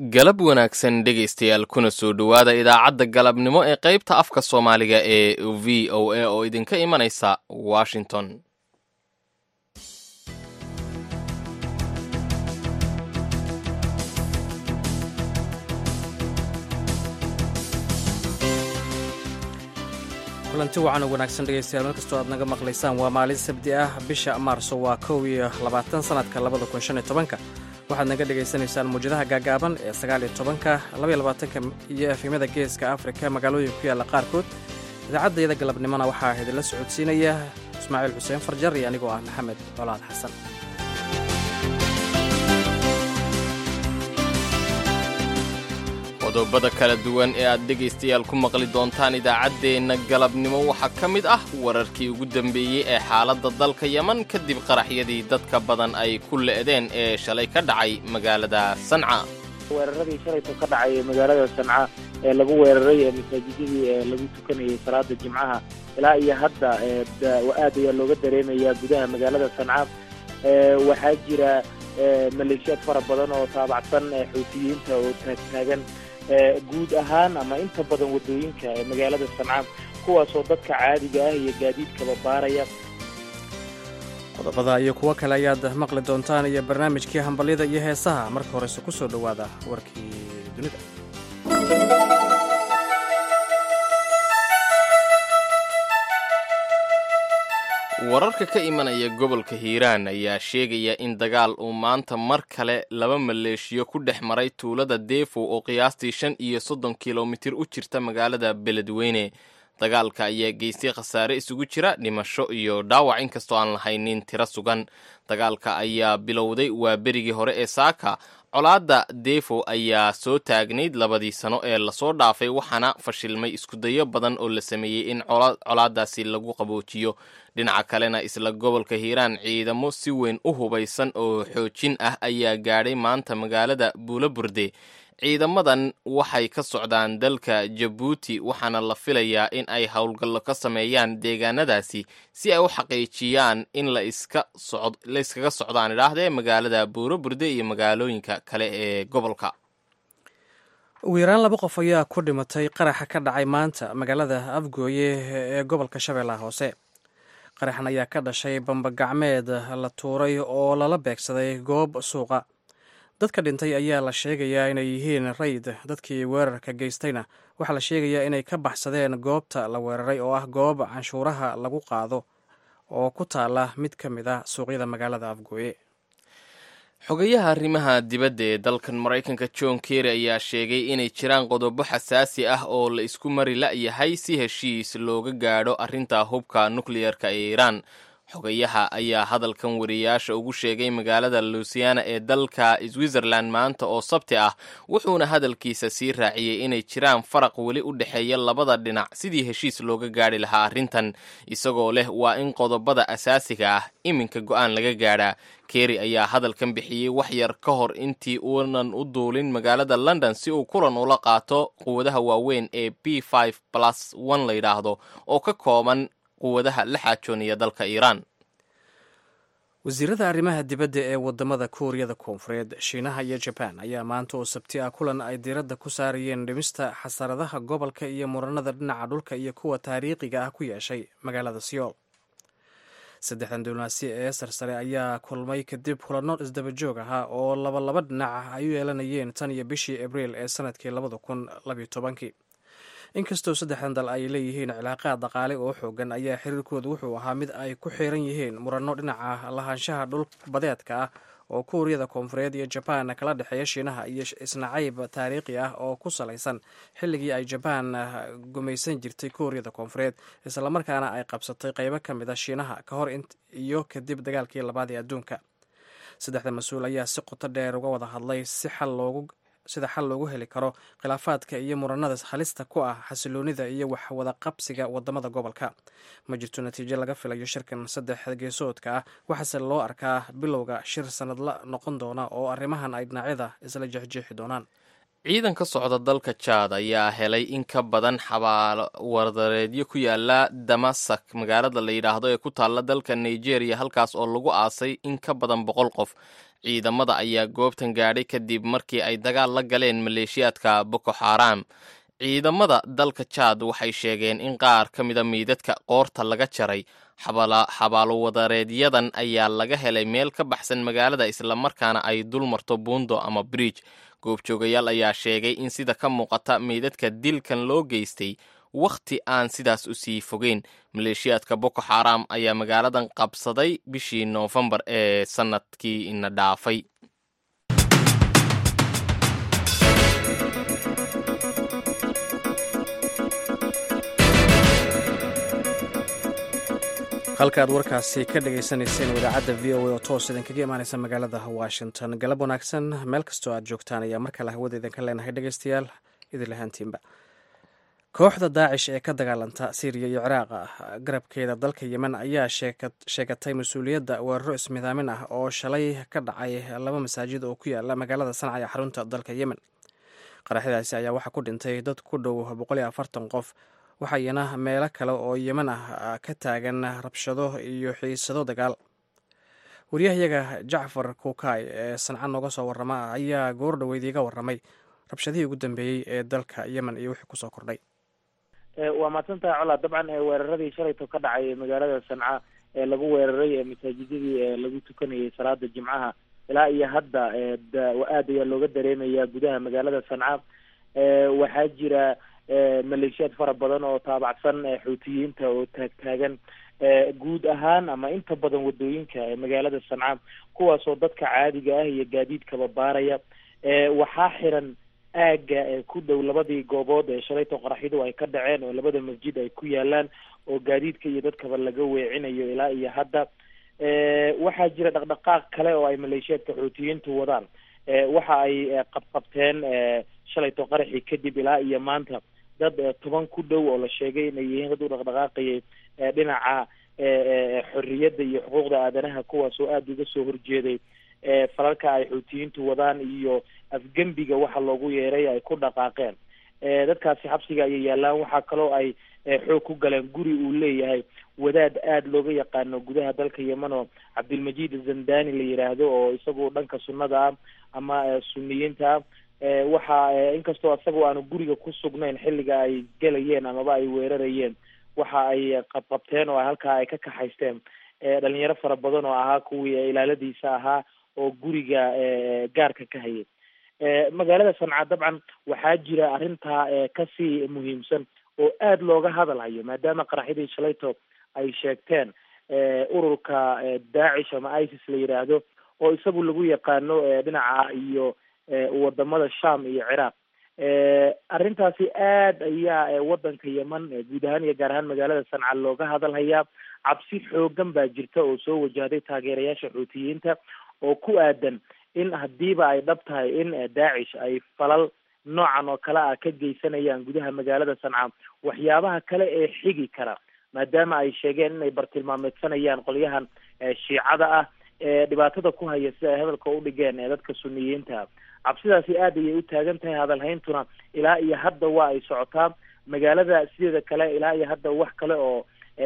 galab wanaagsan dhegaystayaal kuna soo dhowaada idaacadda galabnimo ee qaybta afka soomaaliga ee v o a oo idinka imanaysa washington kulanti wacan oo wanaagsan dhegaystayaal mar kastoo aad naga maqlaysaan waa maalin sabdi ah bisha maarso waa kow iyo labaatan sanadka labada kun shan iyo tobanka waxaad naga dhegaysanaysaan muwjadaha gaagaaban ee sagaal iyo tobanka labaiyo labaatanka iyo efemyada geeska afrika magaalooyinka ku yaalla qaarkood idaacaddayada galabnimona waxaa idinla socodsiinaya ismaaciil xuseen farjar iyo anigoo ah maxamed colaad xasan qodobada kala duwan ee aad dhegaystayaal ku maqli doontaan idaacaddeenna galabnimo waxaa ka mid ah wararkii ugu dambeeyey ee xaaladda dalka yeman kadib qaraxyadii dadka badan ay ku le'deen ee shalay ka dhacay magaalada sanca weeraradii shalayto ka dhacay magaalada sanca ee lagu weeraray ee masaajidadii ee lagu tukanayay salaada jimcaha ilaa iyo hadda aad ayaa looga dareemayaa gudaha magaalada sanca waxaa jira maleeshiyaad fara badan oo taabacsan xuutiyiinta oo taagtaagan guud ahaan ama inta badan waddooyinka ee magaalada sanca kuwaasoo dadka caadiga ah iyo gaadiidkaba baaraya qodobada iyo kuwo kale ayaad maqli doontaan iyo barnaamijkii hambalyada iyo heesaha marka horese ku soo dhowaada warkii dunida wararka ka imanaya gobolka hiiraan ayaa sheegaya in dagaal uu maanta mar kale laba maleeshiyo ku dhex maray tuulada deefo oo qiyaastii shan iyo soddon kilomitir u jirta magaalada beledweyne dagaalka ayaa geystay khasaare isugu jira dhimasho iyo dhaawac inkastoo aan lahaynin tiro sugan dagaalka ayaa bilowday waa berigii hore ee saaka colaadda defo ayaa soo taagnayd labadii sano ee lasoo dhaafay waxaana fashilmay iskudayo badan oo la sameeyey in colaadaasi lagu qaboojiyo dhinaca kalena isla gobolka hiiraan ciidamo si weyn u hubaysan oo xoojin ah ayaa gaadhay maanta magaalada buulaburde ciidamadan waxay ka socdaan dalka jabuuti waxaana la filayaa in ay howlgallo ka sameeyaan deegaanadaasi si ay u xaqiijiyaan in la iskaga socdaan idhaahdee magaalada buuroburde iyo magaalooyinka kale ee gobolka ugu yaraan laba qof ayaa ku dhimatay qaraxa ka dhacay maanta magaalada afgooye ee gobolka shabeellaha hoose qaraxan ayaa ka dhashay bambagacmeed la tuuray oo lala beegsaday goob suuqa dadka dhintay ayaa la sheegayaa inay yihiin rayd dadkii weerarka geystayna waxaa la sheegayaa inay ka baxsadeen goobta la weeraray oo ah goob canshuuraha lagu qaado oo ku taala mid ka mid ah suuqyada magaalada afgooye xogayaha arrimaha dibadda ee dalkan maraykanka john kerry ayaa sheegay inay jiraan qodobo xasaasi ah oo la isku mari la'yahay si heshiis looga gaadho arrinta hubka nukleyerka ee iiraan xogayaha ayaa hadalkan wariyaasha ugu sheegay magaalada lusiana ee dalka switzerland maanta oo sabti ah wuxuuna hadalkiisa sii raaciyey inay jiraan faraq weli u dhexeeya labada dhinac sidii heshiis looga gaadhi lahaa arrintan isagoo leh waa in qodobada asaasiga ah iminka go'aan laga gaadhaa kerry ayaa hadalkan bixiyey wax yar ka hor intii uunan u duulin magaalada london si uu kulan ula qaato quwadaha waaweyn ee b five plus one la yidhaahdo oo ka kooban quwadaha la xaajoonaya dalka iiraan wasiirada arrimaha dibadda ee wadamada kuuriyada koonfureed shiinaha iyo jabaan ayaa maanta oo sabti ah kulan ay diiradda ku saarayeen dhimista xasaradaha gobolka iyo muranada dhinaca dhulka iyo kuwa taariikhiga ah ku yeeshay magaalada siyool saddexdan diblomaasi ee sarsare ayaa kulmay kadib kulanno isdabajoog ahaa oo laba laba dhinac ah ay u yeelanayeen tan iyo bishii abriil ee sanadkii labada kun labiyo tobankii inkastoo saddexdan dal ay leeyihiin cilaaqaad dhaqaale oo xoogan ayaa xiriirkoodu wuxuu ahaa mid ay ku xiran yihiin muranno dhinaca lahaanshaha dhul badeedka ah oo kuuriyada koonfureed iyo jabaan kala dhexeeya shiinaha iyo isnacayb taariikhi ah oo ku salaysan xilligii ay jabaan gumaysan jirtay kuuriyada koonfureed islamarkaana ay qabsatay qeybo ka mid a shiinaha ka hor iyo kadib dagaalkii labaad ee adduunka saddexda mas-uul ayaa si qoto dheer uga wada hadlay si xal loogu sida xal loogu heli karo khilaafaadka iyo muranada halista ku ah xasiloonida iyo waxwada qabsiga wadamada gobolka ma jirto natiijo laga filayo shirkan saddex geesoodka ah waxaase loo arkaa bilowga shir sanadla noqon doona oo arrimahan ay dhinacyada isla jeexjeexi doonaan ciidan ka socda dalka jaad ayaa helay in ka badan xabaalo wardareedyo ku yaala damasak magaalada la yidhaahdo ee ku taalla dalka nigeria halkaas oo lagu aasay in ka badan boqol qof ciidamada ayaa goobtan gaadhay kadib markii ay dagaal la galeen maleeshiyaadka boko xaram ciidamada dalka jaad waxay sheegeen in qaar ka mida miidadka qoorta laga jaray xabaalo wadareedyadan ayaa laga helay meel ka baxsan magaalada islamarkaana ay dul marto buundo ama bridge goobjoogayaal ayaa sheegay in sida ka muuqata meydadka dilkan loo geystay wakhti aan sidaas u sii fogeyn maleeshiyaadka boko xaram ayaa magaaladan qabsaday bishii noofembar ee sannadkii ina dhaafay halka aad warkaasi ka dhagaysanayseen idaacadda v o a oo toos idinkaga imaaneysa magaalada washington galab wanaagsan meel kastoo aad joogtaan ayaa mar kale hawada idinka leenahay dhegeystayaal idin lahaantiinba kooxda daacish ee ka dagaalanta syriya iyo ciraaq garabkeeda dalka yemen ayaa sheegatay mas-uuliyadda weeraro ismidaamin ah oo shalay ka dhacay laba masaajid oo ku yaala magaalada sanca ee xarunta dalka yemen qaraxyadaasi ayaa waxaa ku dhintay dad ku dhow boqol iyo afartan qof waxayna meelo kale oo yemen ah ka taagan rabshado iyo xiisado dagaal waryahayaga jacfar kuukay ee sanca nooga soo warrama ayaa goor dhoweyd iiga warramay rabshadihii ugu dambeeyey ee dalka yemen iyo wixii kusoo kordhay waa mahadsantahay colaa dabcan weeraradii shalayto ka dhacay magaalada sanca ee lagu weeraray masaajidadii lagu tukanayay salaada jimcaha ilaa iyo hadda aad ayaa looga dareemayaa gudaha magaalada sanca waxaa jira maleeshiyaad fara badan oo taabacsan xuutiyiinta oo taagtaagan guud ahaan ama inta badan wadooyinka magaalada sanca kuwaasoo dadka caadiga ah iyo gaadiidkaba baaraya waxaa xiran aaga ku dhow labadii goobood ee shalayto qaraxyadu ay ka dhaceen oo labada masjid ay ku yaalaan oo gaadiidka iyo dadkaba laga weecinayo ilaa iyo hadda waxaa jira dhaqdhaqaaq kale oo ay maleeshiyaadka xuutiyiintu wadaan waxa ay qabqabteen shalayto qaraxii kadib ilaa iyo maanta dad toban ku dhow oo la sheegay inay yihiin dad u dhaqdhaqaaqayay dhinaca xorriyadda iyo xuquuqda aadanaha kuwaas oo aada uga soo horjeeday falalka ay xuutiyiintu wadaan iyo afgembiga waxa loogu yeeray ay ku dhaqaaqeen dadkaasi xabsiga ayay yaalaan waxaa kaloo ay xoog ku galeen guri uu leeyahay wadaad aada looga yaqaano gudaha dalka yemen oo cabdilmajiid zandani la yidhaahdo oo isagu dhanka sunnada ah ama suniyiinta ah waxa inkastoo isagoo aanu guriga ku sugnayn xilliga ay gelayeen amaba ay weerarayeen waxa ay qabqabteen oo halkaa ay ka kaxaysteen dhalinyaro fara badan oo ahaa kuwii ilaaladiisa ahaa oo guriga gaarka ka hayay magaalada sanca dabcan waxaa jira arrintaa kasii muhiimsan oo aada looga hadalhayo maadaama qaraxyadii shalayto ay sheegteen ururka daacish ama isis la yidhaahdo oo isagu lagu yaqaano dhinaca iyo wadamada sham iyo ciraaq arrintaasi aad ayaa wadanka yemen guud ahaan iyo gaar ahaan magaalada sanca looga hadalhayaa cabsi xoogan baa jirta oo soo wajahday taageerayaasha xuutiyiinta oo ku aadan in hadiiba ay dhab tahay in daacish ay falal noocan oo kale ah ka geysanayaan gudaha magaalada sanca waxyaabaha kale ee xigi kara maadaama ay sheegeen inay bartilmaameedsanayaan qolyahan shiicada ah ee dhibaatada ku haya sida ay hadalka u dhigeen ee dadka suniyiinta cabsidaasi aad ayay u taagan tahay hadalhayntuna ilaa iyo hadda waa ay socotaa magaalada sideeda kale ilaa iyo hadda wax kale oo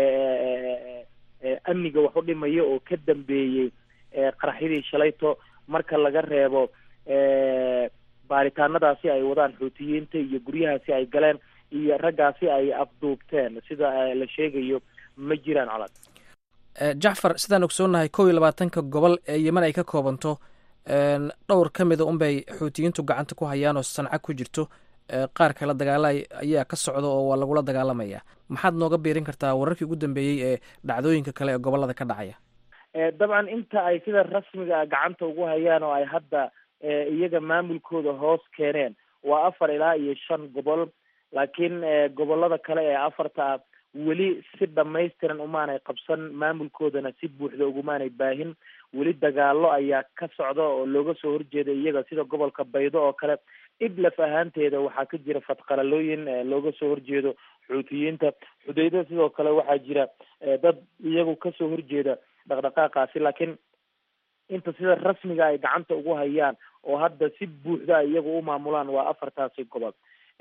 amniga wax u dhimaya oo ka dambeeyey qaraxyadii shalayto marka laga reebo baaritaanadaasi ay wadaan xuutiyiinta iyo guryahaasi ay galeen iyo raggaasi ay afduubteen sida la sheegayo ma jiraan colad jacfar sidaan ogsoonnahay kow iyo labaatanka gobol ee yemen ay ka koobanto dhowr ka mida unbay xuutiyiintu gacanta ku hayaan oo sanca ku jirto qaar kale dagaala ayaa ka socda oo waa lagula dagaalamaya maxaad nooga biirin kartaa wararkii ugu dambeeyey ee dhacdooyinka kale ee gobolada ka dhacaya dabcan inta ay sida rasmiga gacanta ugu hayaan oo ay hadda iyaga maamulkooda hoos keeneen waa afar ilaa iyo shan gobol laakiin gobolada kale ee afarta ah weli si dhamaystiran umaanay qabsan maamulkoodana si buuxda ugumaanay baahin weli dagaalo ayaa ka socda oo looga soo horjeeda iyaga sida gobolka baydo oo kale idlaf ahaanteeda waxaa ka jira fadqalalooyin looga soo horjeedo xuutiyiinta xudayda sidoo kale waxaa jira dad iyagu kasoo horjeeda dhaqdhaqaaqaasi laakiin inta sida rasmiga ay gacanta ugu hayaan oo hadda si buuxda ay iyagu u maamulaan waa afartaasi gobol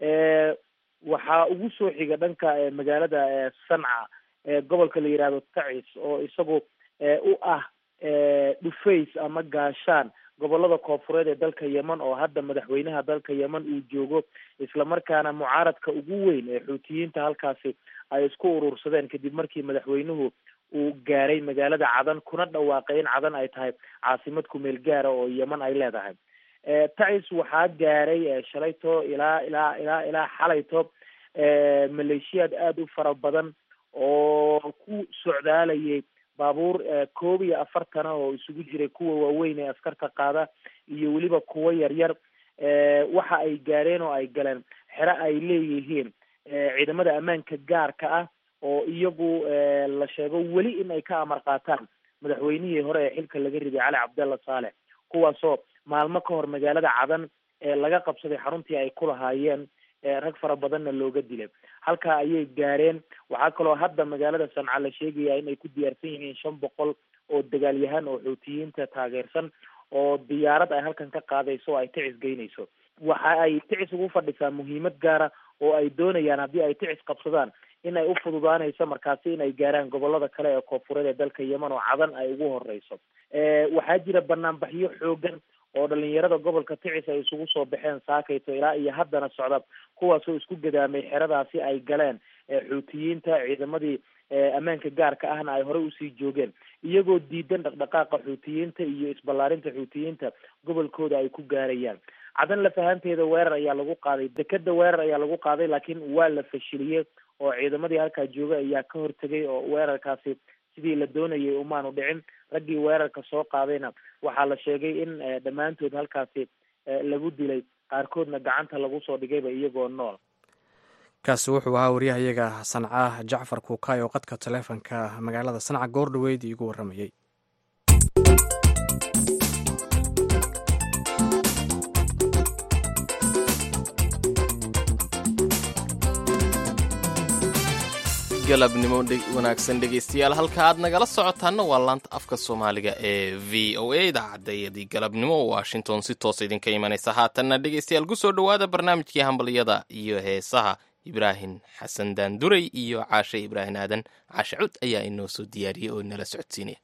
waxaa ugu soo xiga dhanka magaalada sanca gobolka la yihahdo tacis oo isagu u ah dhufays ama gaashaan gobolada koofureed ee dalka yemen oo hadda madaxweynaha dalka yemen uu joogo islamarkaana mucaaradka ugu weyn ee xuutiyiinta halkaasi ay isku urursadeen kadib markii madaxweynuhu uu gaaray magaalada cadan kuna dhawaaqay in cadan ay tahay caasimad kumeel gaara oo yemen ay leedahay tacis waxaa gaaray shalayto ilaa ilaa ilaa ilaa xalayto maleeshiyaad aada u fara badan oo ku socdaalayay baabuur koob iyo afartana oo isugu jiray kuwa waaweyn ee askarta qaada iyo weliba kuwo yaryar waxa ay gaareen oo ay galeen xero ay leeyihiin ciidamada ammaanka gaarka ah oo iyagu la sheego weli in ay ka amar qaataan madaxweynihii hore ee xilka laga riday cali cabdalla saalex kuwaasoo maalmo ka hor magaalada cadan ee laga qabsaday xaruntii ay ku lahaayeen rag fara badanna looga dilay halkaa ayay gaareen waxaa kaloo hadda magaalada sanca la sheegaya in ay ku diyaarsan yihiin shan boqol oo dagaalyahaan oo xuutiyiinta taageersan oo diyaarad ay halkan ka qaadayso oo ay ticis geynayso waxa ay ticis ugu fadhisaa muhiimad gaara oo ay doonayaan haddii ay ticis qabsadaan in ay u fududaanayso markaasi in ay gaaraan gobolada kale ee koofureed ee dalka yemen oo cadan ay ugu horeyso waxaa jira banaanbaxyo xoogan oo dhalinyarada gobolka ticis ay isugu soo baxeen saakayto ilaa iyo haddana socda kuwaasoo isku gadaamay xeradaasi ay galeen xuutiyiinta ciidamadii ammaanka gaarka ahna ay horey usii joogeen iyagoo diidan dhaqdhaqaaqa xuutiyiinta iyo isballaarinta xuutiyiinta gobolkooda ay ku gaarayaan cadan lafahanteeda weerar ayaa lagu qaaday dekeda weerar ayaa lagu qaaday laakiin waa la fashiliyey oo ciidamadii halkaa jooga ayaa ka hortegay oo weerarkaasi sidii la doonayay umaanu dhicin raggii weerarka soo qaadayna waxaa la sheegay in dhammaantood halkaasi lagu dilay qaarkoodna gacanta lagu soo dhigayba iyagoo nool kaasi wuxuu ahaa waryahayaga sanca jacfar kuukay oo qadka taleefonka magaalada sanca goor dhaweyd iigu warramayey galabnimo wanaagsan dhegaystayaal halka aad nagala socotaana waa laanta afka soomaaliga ee v o a idaacadayadii galabnimo washington si toos idinka imanaysa haatanna dhegaystayaal kusoo dhowaada barnaamijkii hambalyada iyo heesaha ibraahim xasan daanduray iyo caashe ibraahim aadan caashe cud ayaa inoo soo diyaariyey oo nala socodsiinaya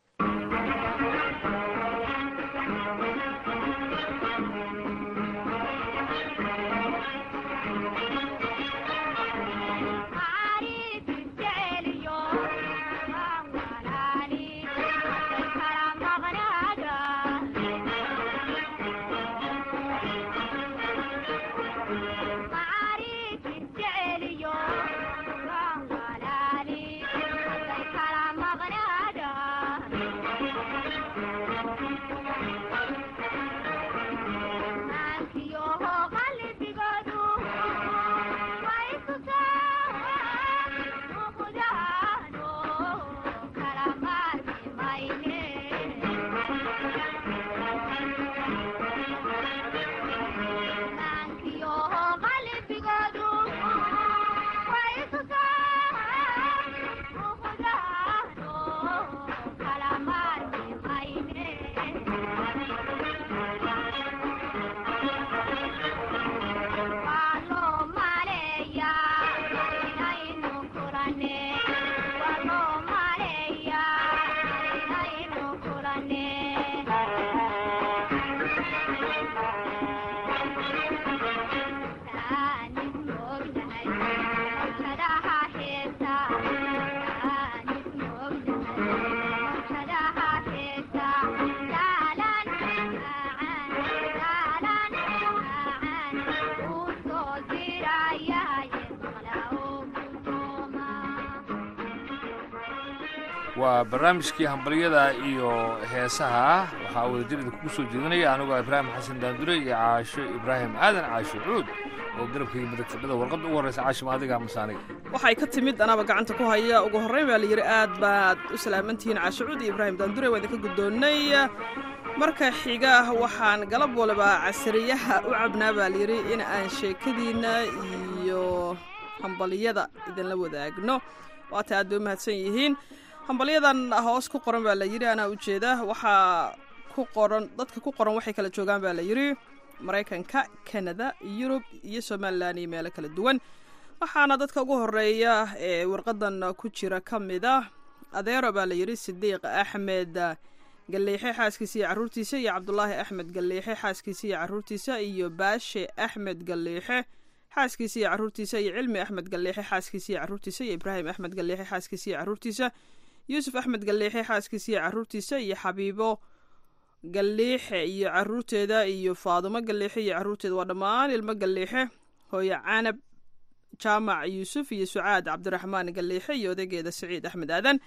waa barnaamijkii hambalyada iyo heesaha waxaa wadajirida kugu soo jeedinaya anigoo ibraahim xasan daandure iyo caasho ibraahim aadan caasho cuud oo garabkayga midig fadhida warqadda ugu horreysa caashima adiga masaaniga waxay ka timid anaba gacanta ku haya ugu horrayn baa la yidhi aad baad u salaamantihiin caasho cuud iyo ibraahim daandure waa idinka guddoonnay marka xiga waxaan galab waliba casariyaha u cabnaa baa layidhi in aan sheekadiinna iyo hambalyada idinla wadaagno waata aad bay u mahadsan yihiin hambalyadan hoos ku qoran baa la yidhi anaa ujeeda waxaa ku qoran dadka ku qoran waxay kala joogaan baa la yidhi maraykanka canada yurub iyo somalilan iyo meelo kala duwan waxaana dadka ugu horeeya ee warqadan ku jira ka mid ah adeero baa la yidhi sidiiq axmed galleexe xaaskiisa iyo caruurtiisa iyo cabdulaahi axmed galleexe xaaskiisa iyo caruurtiisa iyo baashe axmed galleexe xaaskiisa iyo caruurtiisa iyo cilmi axmed galleexe xaaskiisa iyo caruurtiisa iyo ibraahim axmed galleexe xaaskiisa iyo caruurtiisa yuusuf axmed galleexe xaaskiisa iyo caruurtiisa iyo xabiibo galleexe iyo caruurteeda iyo faadumo galleexe iyo caruurteeda waa dhammaan ilmo galleexe hooyo canab jaamac yuusuf iyo sucaad cabdiraxmaan galleexe iyo odageeda saciid axmed aadan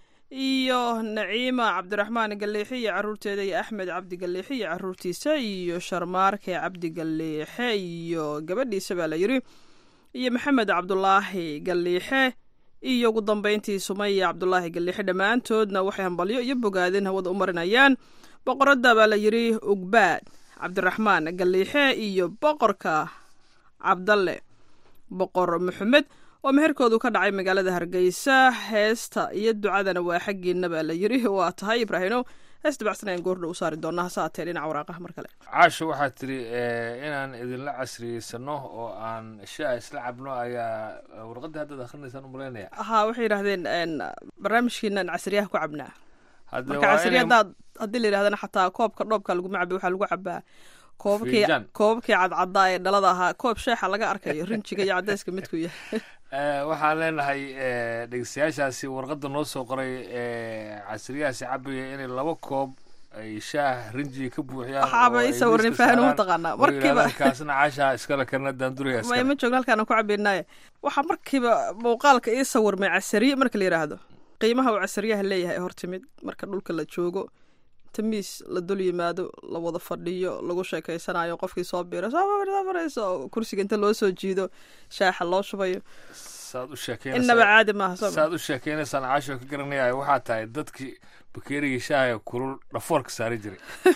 iyo naciima cabdiraxmaan galleexe iyo caruurteeda iyo axmed cabdi galleexe iyo caruurtiisa iyo sharmaarke cabdi galleexe iyo gabadhiisa baa la yidhi iyo maxamed cabdulaahi galleexe iyo ugu dambeyntii sumaya cabdulaahi galleexe dhammaantoodna waxay hambalyo iyo bogaadin hawada u marinayaan boqoradda baa la yidhi ugbaad cabdiraxmaan galleexe iyo boqorka cabdalle boqor maxamed oo meherkoodu ka dhacay magaalada hargeysa heesta iyo ducadana waa xaggiina baa la yidhi waa tahay ibraahino hees dabacsanayaan goordha u saari doonaa hase haatee dhinaca waraaqaha mar kale caasho waxaad tiri inaan idinla casriyeysano oo aan shaa isla cabno ayaa warqadda haddaad akrinaysaan umalaynaya haa waxay yidhahdeen barnaamijkiinan casriyaha ku cabnaa hadde marka waa casriya inay haddaad haddii la yidhahdana xataa koobka dhoobka laguma caba waxaa lagu cabaa koobabkii Fiinjaan. koobabkii cadcaddaa ee dhalada ahaa koob sheexa laga arkayo rinjiga iyo cadeyska midku yahay Eh, waxaan leenahay eh, dhegeystayaashaasi warqadda noo soo qoray eh, casriyahaasi cabaya inay laba koob ay shaah rinjiga ka buuxiyaan Waxaaba oo ay ii sawirnay miiska fahan uma saaraan, taqaanaa. oo Markiiba- yidhahdaan kaasna caashaa iskale kana daanduraya ma iskale ima joogna halkaan aan ku cabaynaaye waxaa markiiba muuqaalka ii sawirmay casariye marka la yidhaahdo qiimaha uu casariyaha leeyahay ee hortimid marka dhulka la joogo tamiis la dul yimaado la wada fadhiyo lagu sheekeysanayo qofkii soo biira soo mar- soo marayso oo kursiga inta loo soo jiido shaaxa loo shubayo saad u innaba sheekeynaysaa caadi maaha soo ma saad u sheekeynaysaan caasho ka garanaya waxaa tahay dadkii bakeerigii shaaha kulul dhafoorka saari jiray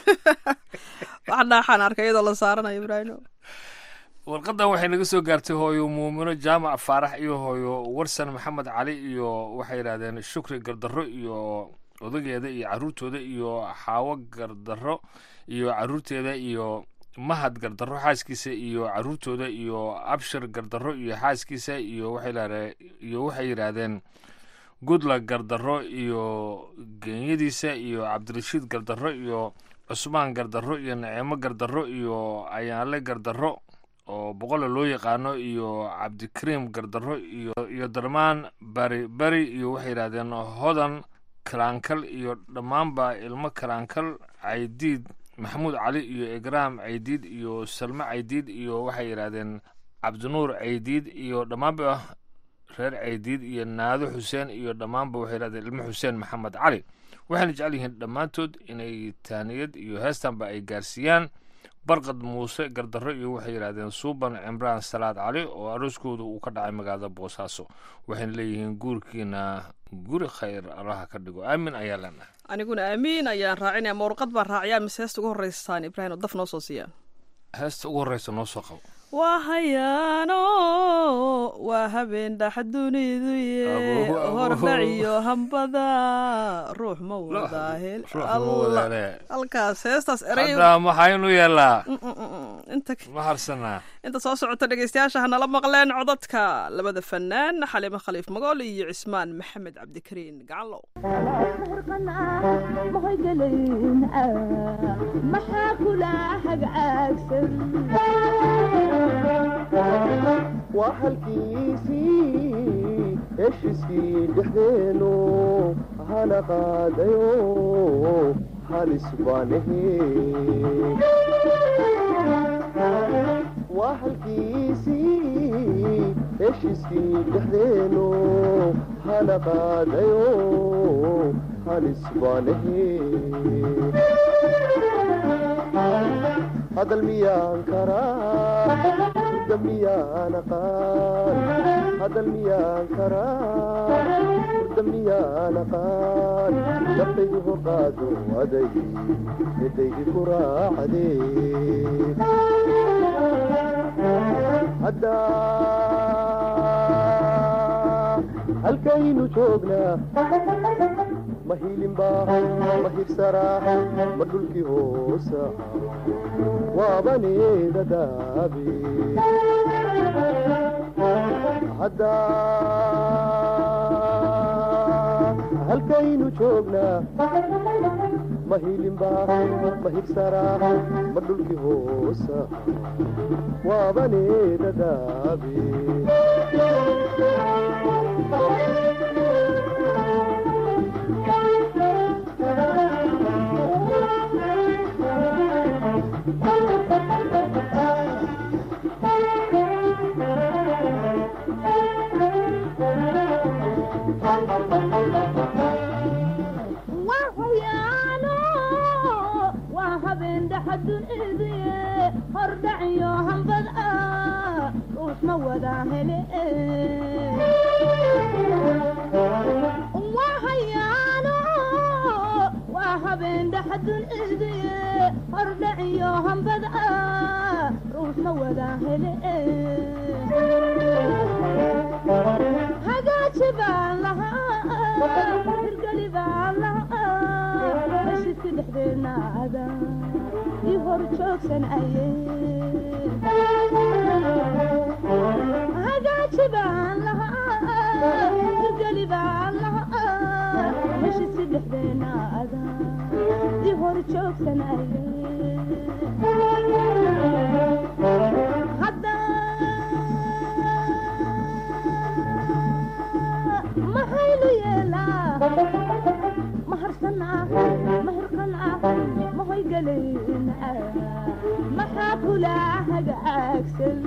wax dhaaxaan arkay iyadoo la saaranayo ibraahimo warqadan waxay naga soo gaartay hooyo muumino jaamac faarax iyo hooyo warsan maxamed cali iyo waxay yidhahdeen shukri gardarro iyo odageeda iyo caruurtooda iyo xaawo gardarro iyo caruurteeda iyo mahad gardarro xaaskiisa iyo caruurtooda iyo abshir gardarro iyo xaaskiisa iyo waxay yidhahdeen iyo waxay yidhaahdeen gudla gardarro iyo geenyadiisa iyo cabdirashiid gardarro iyo cusmaan gardarro iyo naciimo gardarro iyo ayaanle gardarro oo boqola loo yaqaano iyo cabdikariim gardarro iyo iyo darmaan bari bari iyo waxay yidhahdeen hodan kalaankal iyo dhammaanba ilmo kalaankal caydiid maxamuud cali iyo igraam caydiid iyo salme caydiid iyo waxay yidhahdeen cabdinuur caydiid iyo dhammaanba reer caydiid iyo naado xuseen iyo dhammaanba waxay yidhahdeen ilmo xuseen maxamed cali waxayna jecel yihiin dhammaantood inay taaniyad iyo heestanba ay gaarsiiyaan barqad muuse gardarro iyo waxay yidhahdeen suuban cimraan salaad cali oo arooskooda uu ka dhacay magaalada boosaaso waxayna leeyihiin guurkiina guri khayr allaha ka dhigo aamin ayaa leenahay aniguna aamiin ayaan raacinaya ma warqad baan raaciyaa mise heesta ugu horreysaan ibraahim oo daf noo soo siiyaan heesta ugu horreysa noo soo qabo waa hayaano waa habeen dhax dunidu ye Abuhu, abuhu. hordhaciyo hambada ruux ma wadaa hel ruux ma Allah. wadaale halkaas heestaas erey hadda maxaynu yeelaa Mm, mm, mm, mm. inta ma harsanaa inta soo socota dhegeystayaasha ha nala maqleen codadka labada fanaan xaliimo khaliif magool iyo cismaan maxamed cabdikariin gacanlow maxaa kula hagcaagsan waa halkiisii heshiiskii dhexdeenu hana qaadayo halis baanahe waa halkiisii heshiiskii dhexdeenu hana qaadayo halis baanahe hadal miyaan karaa hurda miyaan aqaan hadal miyaan karaa hurda miyaan aqaan naftaydu hoqaado aday midaydi ku raacdee hadda halkaynu joognaa ma ma hiilinba ma hibsaraa ma dhulkii hoosa waabaneeda daabe hadda halkaynu joognaa ma hiilinba ma hibsaraa ma dhulkii hoosa waabaneeda daabe waa hoyaano waa habeen dhaxadunidiye hordhaciyo hambad ah ruus ma wada hele waa hayaano waa habeen dhaxadunidiye hordhaciyo hambad ah ruus ma wada hele hagaaji baan lahaa hirgeli baan lahaa heshidka dhexdeedna ada ii hor joogsan aye hagaaji baan lahaa hirgeli baan lahaa heshidka dhexdeedna ada ii hor joogsan aye hadda maxaynu yeelaa maharsanaa mahirqanaa mahoygalayna maxaa kula hagaagsan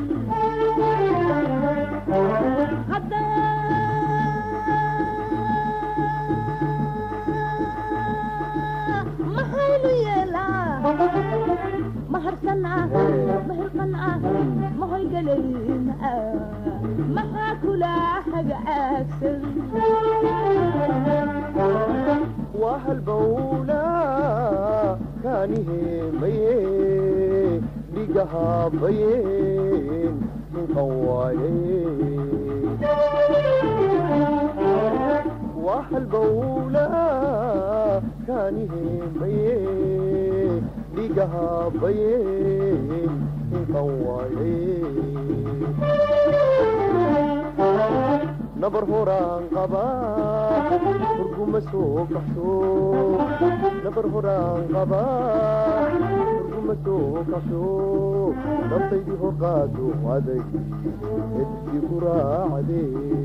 hadda maxaynu yeelaa maharsanaa mahirqanaa mahoygalayna maxaa kula hagaagsan waa halbowla kaaniheemaye dhigahabayeen hinqan waaye waa halbowla kaaniheemaye dhigahabayeen hinqan waaye nabar horaan qabaa hurguma soo kaxsho nabar horaan qabaa hurguma soo kaxsho naftaydii horqaado aday edkii ku raacde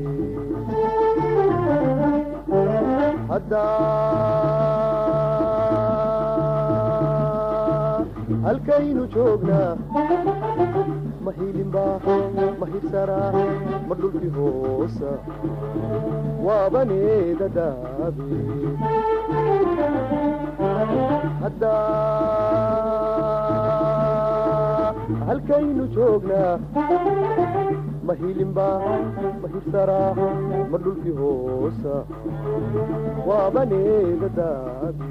hadda halkaynu joognaa ma hiilinba ma hibsaraa ma dhulkii hoosa waabaneeda daabe hadda halkaynu joognaa ma hiilinba ma hibsaraa ma dhulkii hoosa waabaneeda daabe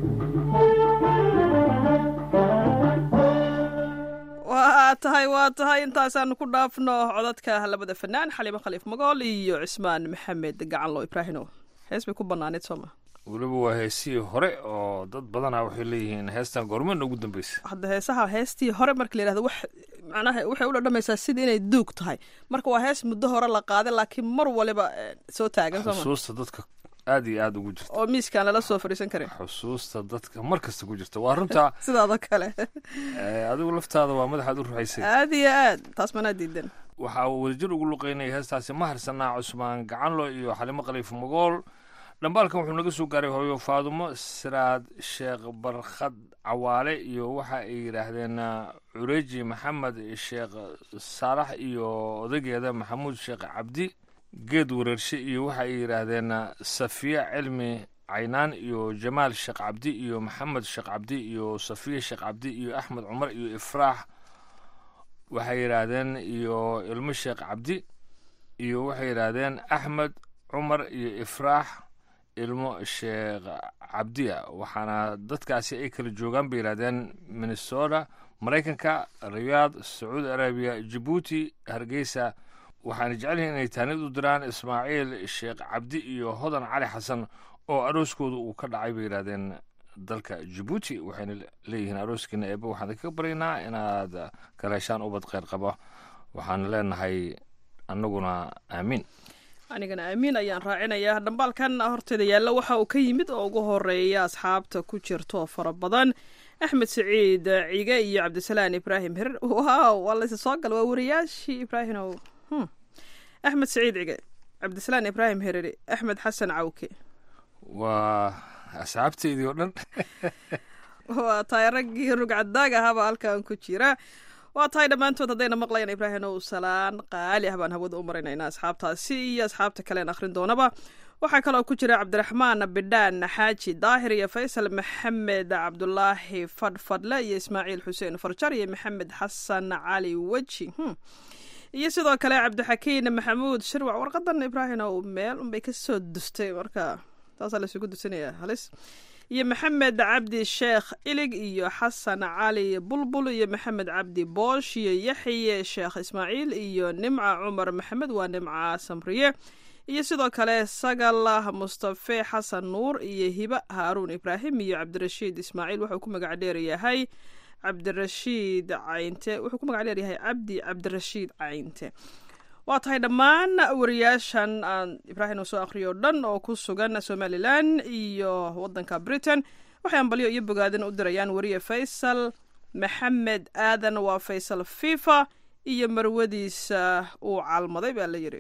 waa tahay waa tahay intaasaanu ku dhaafno codadka labada fanaan xaliimo khaliif magool iyo cismaan maxamed gacanlo ibraahino hees bay ku banaaneed sooma weliba waa heesihii hore oo dad badanaa waxay leeyihiin heestan goormana ugu dambeysa hadda heesaha heestii hore marka la yidhahdo wax macnaha waxay u dhadhamaysaa sida inay duug tahay marka waa hees muddo hore la qaaday laakiin mar waliba eh, soo taagan sooma xusuusta dadka aad iyo aad ugu jirta oo miiskaan lala soo fadhiisan karin xusuusta dadka mar kasta ku jirta waa runta sidaadoo kale eh, adigu laftaada waa madaxaad u ruxaysay aad iyo aad taas manaa diidan waxaa uu wadajir ugu luqeynaya heestaasi ma harsanaa cusmaan gacanlo iyo xalimo khaliif magool dhambaalkan wuxuu naga soo gaaray hooyo faadumo siraad sheekh barkhad cawaale iyo waxa ay yidhaahdeen ah, cureji maxamed sheekh saalax iyo odageeda maxamuud sheekh cabdi geed wareershe iyo waxa ay yidhaahdeen ah, safiya cilmi caynaan iyo jamaal sheekh cabdi iyo maxamed sheekh cabdi iyo safiya sheekh cabdi iyo axmed cumar iyo ifraax waxay yidhaahdeen iyo ilmo sheekh cabdi iyo waxay yidhaahdeen axmed cumar iyo ifraax ilmo sheekh cabdiya waxaana dadkaasi ay kala joogaan bay yidhahdeen minnesota maraykanka riyaad sacuudi arabiya jabuuti hargeysa waxaana jecel yihiin inay taanid u diraan ismaaciil sheekh cabdi iyo hodan cali xasan oo arooskooda uu ka dhacay bay yidhahdeen dalka jabuuti waxayna leeyihiin arooskiina eebe waxaan idinkaga baryaynaa inaad kala heshaan ubad kheyr qaba waxaan leenahay annaguna aamiin anigana aamiin ayaan raacinayaa dhambaalkan horteeda yaalla waxa uu ka yimid oo ugu horeeya asxaabta ku jirto fara badan axmed saciid cige iyo cabdisalaan ibraahim hirir wow waa laysa soo gala waa wariyaashii ibraahimow Hmm. axmed saciid cige cabdisalaan ibraahim hiriri axmed xasan cawke waa asxaabteydii oo dhan waa tahay raggii rugcadaag ahaaba halkan ku jira waa tahay dhammaantood haddayna maqlayaan ibraahim ow salaan qaali ah baan hawada u maraynaynaa asxaabtaasi iyo asxaabta kalean akhrin doonaba waxaa kaloo ku jira cabdiraxmaan bidhaan xaaji daahir iyo faysal maxamed cabdulaahi fadhfadle iyo ismaaciil xuseen farjar iyo maxamed xasan cali weji Hmm. iyo sidoo kale cabdixakiin maxamuud shirwac warqadan ibraahim ow meel unbay kasoo dustay marka taasaa laysugu dusinaya halis iyo maxamed cabdi sheekh ilig iyo xasan cali bulbul iyo maxamed cabdi boosh iyo yaxye sheekh ismaaciil iyo nimca cumar maxamed waa nimca samriye iyo sidoo kale sagalah mustafe xasan nuur iyo hiba haaruun ibraahim iyo cabdirashiid ismaaciil wuxuu ku magac dheer yahay cabdirashiid caynte wuxuu ku magac dheer yahay cabdi cabdirashiid caynte waa tahay dhammaan wariyaashan aan ibraahim uu soo akhriyo o dhan oo ku sugan somalilan iyo wadanka britain waxay ambalyo iyo bogaadin u dirayaan wariye faysal maxamed aadan waa faysal fifa iyo marwadiisa uu calmaday baa la yidhi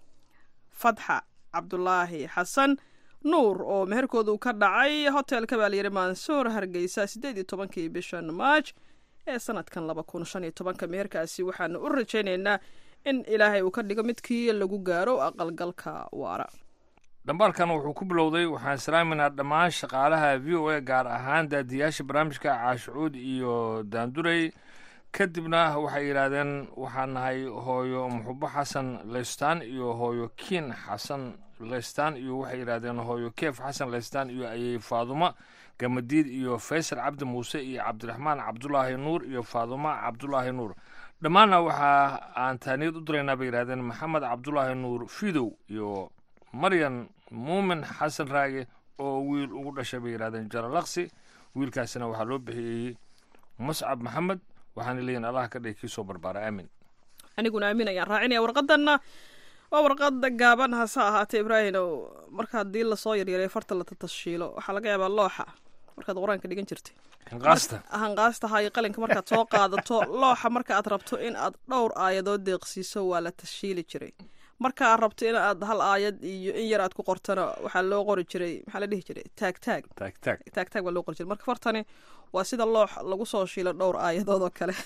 fatxa cabdulaahi xasan nuur oo meherkooda uu ka dhacay hotelka baa layidhi mansuur hargeysa siddeed iyo tobankii bishan maaj ee sanadkan laba kun shan iyo tobanka meherkaasi waxaanu u rajaynaynaa in ilaahay uu ka dhigo midkii lagu gaaro aqalgalka waara dhambaalkan wuxuu ku bilowday waxaan salaaminaa dhammaan shaqaalaha v o a gaar ahaan daadiyaasha barnaamijka caashucuud iyo daandurey kadibna waxay yidhaahdeen waxaan nahay hooyo muxubo xasan leystaan iyo hooyo kiin xasan leystaan iyo waxay yidhaahdeen hooyo keef xasan leystaan iyo ayey faadumo gamadiid iyo faysal cabdi muuse iyo cabdiraxmaan cabdulaahi nuur iyo faadumo cabdulaahi nuur dhammaanna waxa aan taaniyad u diraynaa bay yidhahdeen maxamed cabdulaahi nuur fidow iyo maryan muumin xasan raage oo wiil ugu dhashay bay yidhahdeen jalalaqsi wiilkaasina waxaa loo bixiyey muscab maxamed waxaana leeyihin allah ka dhigi kii soo barbaara aamin aniguna aamin ayaan raacinaya warqadanna waa warqada gaaban hase ahaatee ibraahim ow marka haddii lasoo yaryareeyo farta la tatashiilo waxaa laga yaabaa looxa markaad qur-aanka dhigan jirtay hinqaasta hanqaastaha iyo qalinka markaad soo qaadato looxa marka aad rabto in aad dhowr aayadood deeqsiiso waa la tashiili jiray marka aad rabto in aad hal aayad iyo in yar aad ku qortana waxaa loo qori jiray maxaa la dhihi jiray taag taag taag taag taag taag baa loo qori jiray marka fartani waa sida loox lagu soo shiilo dhowr aayadood oo kale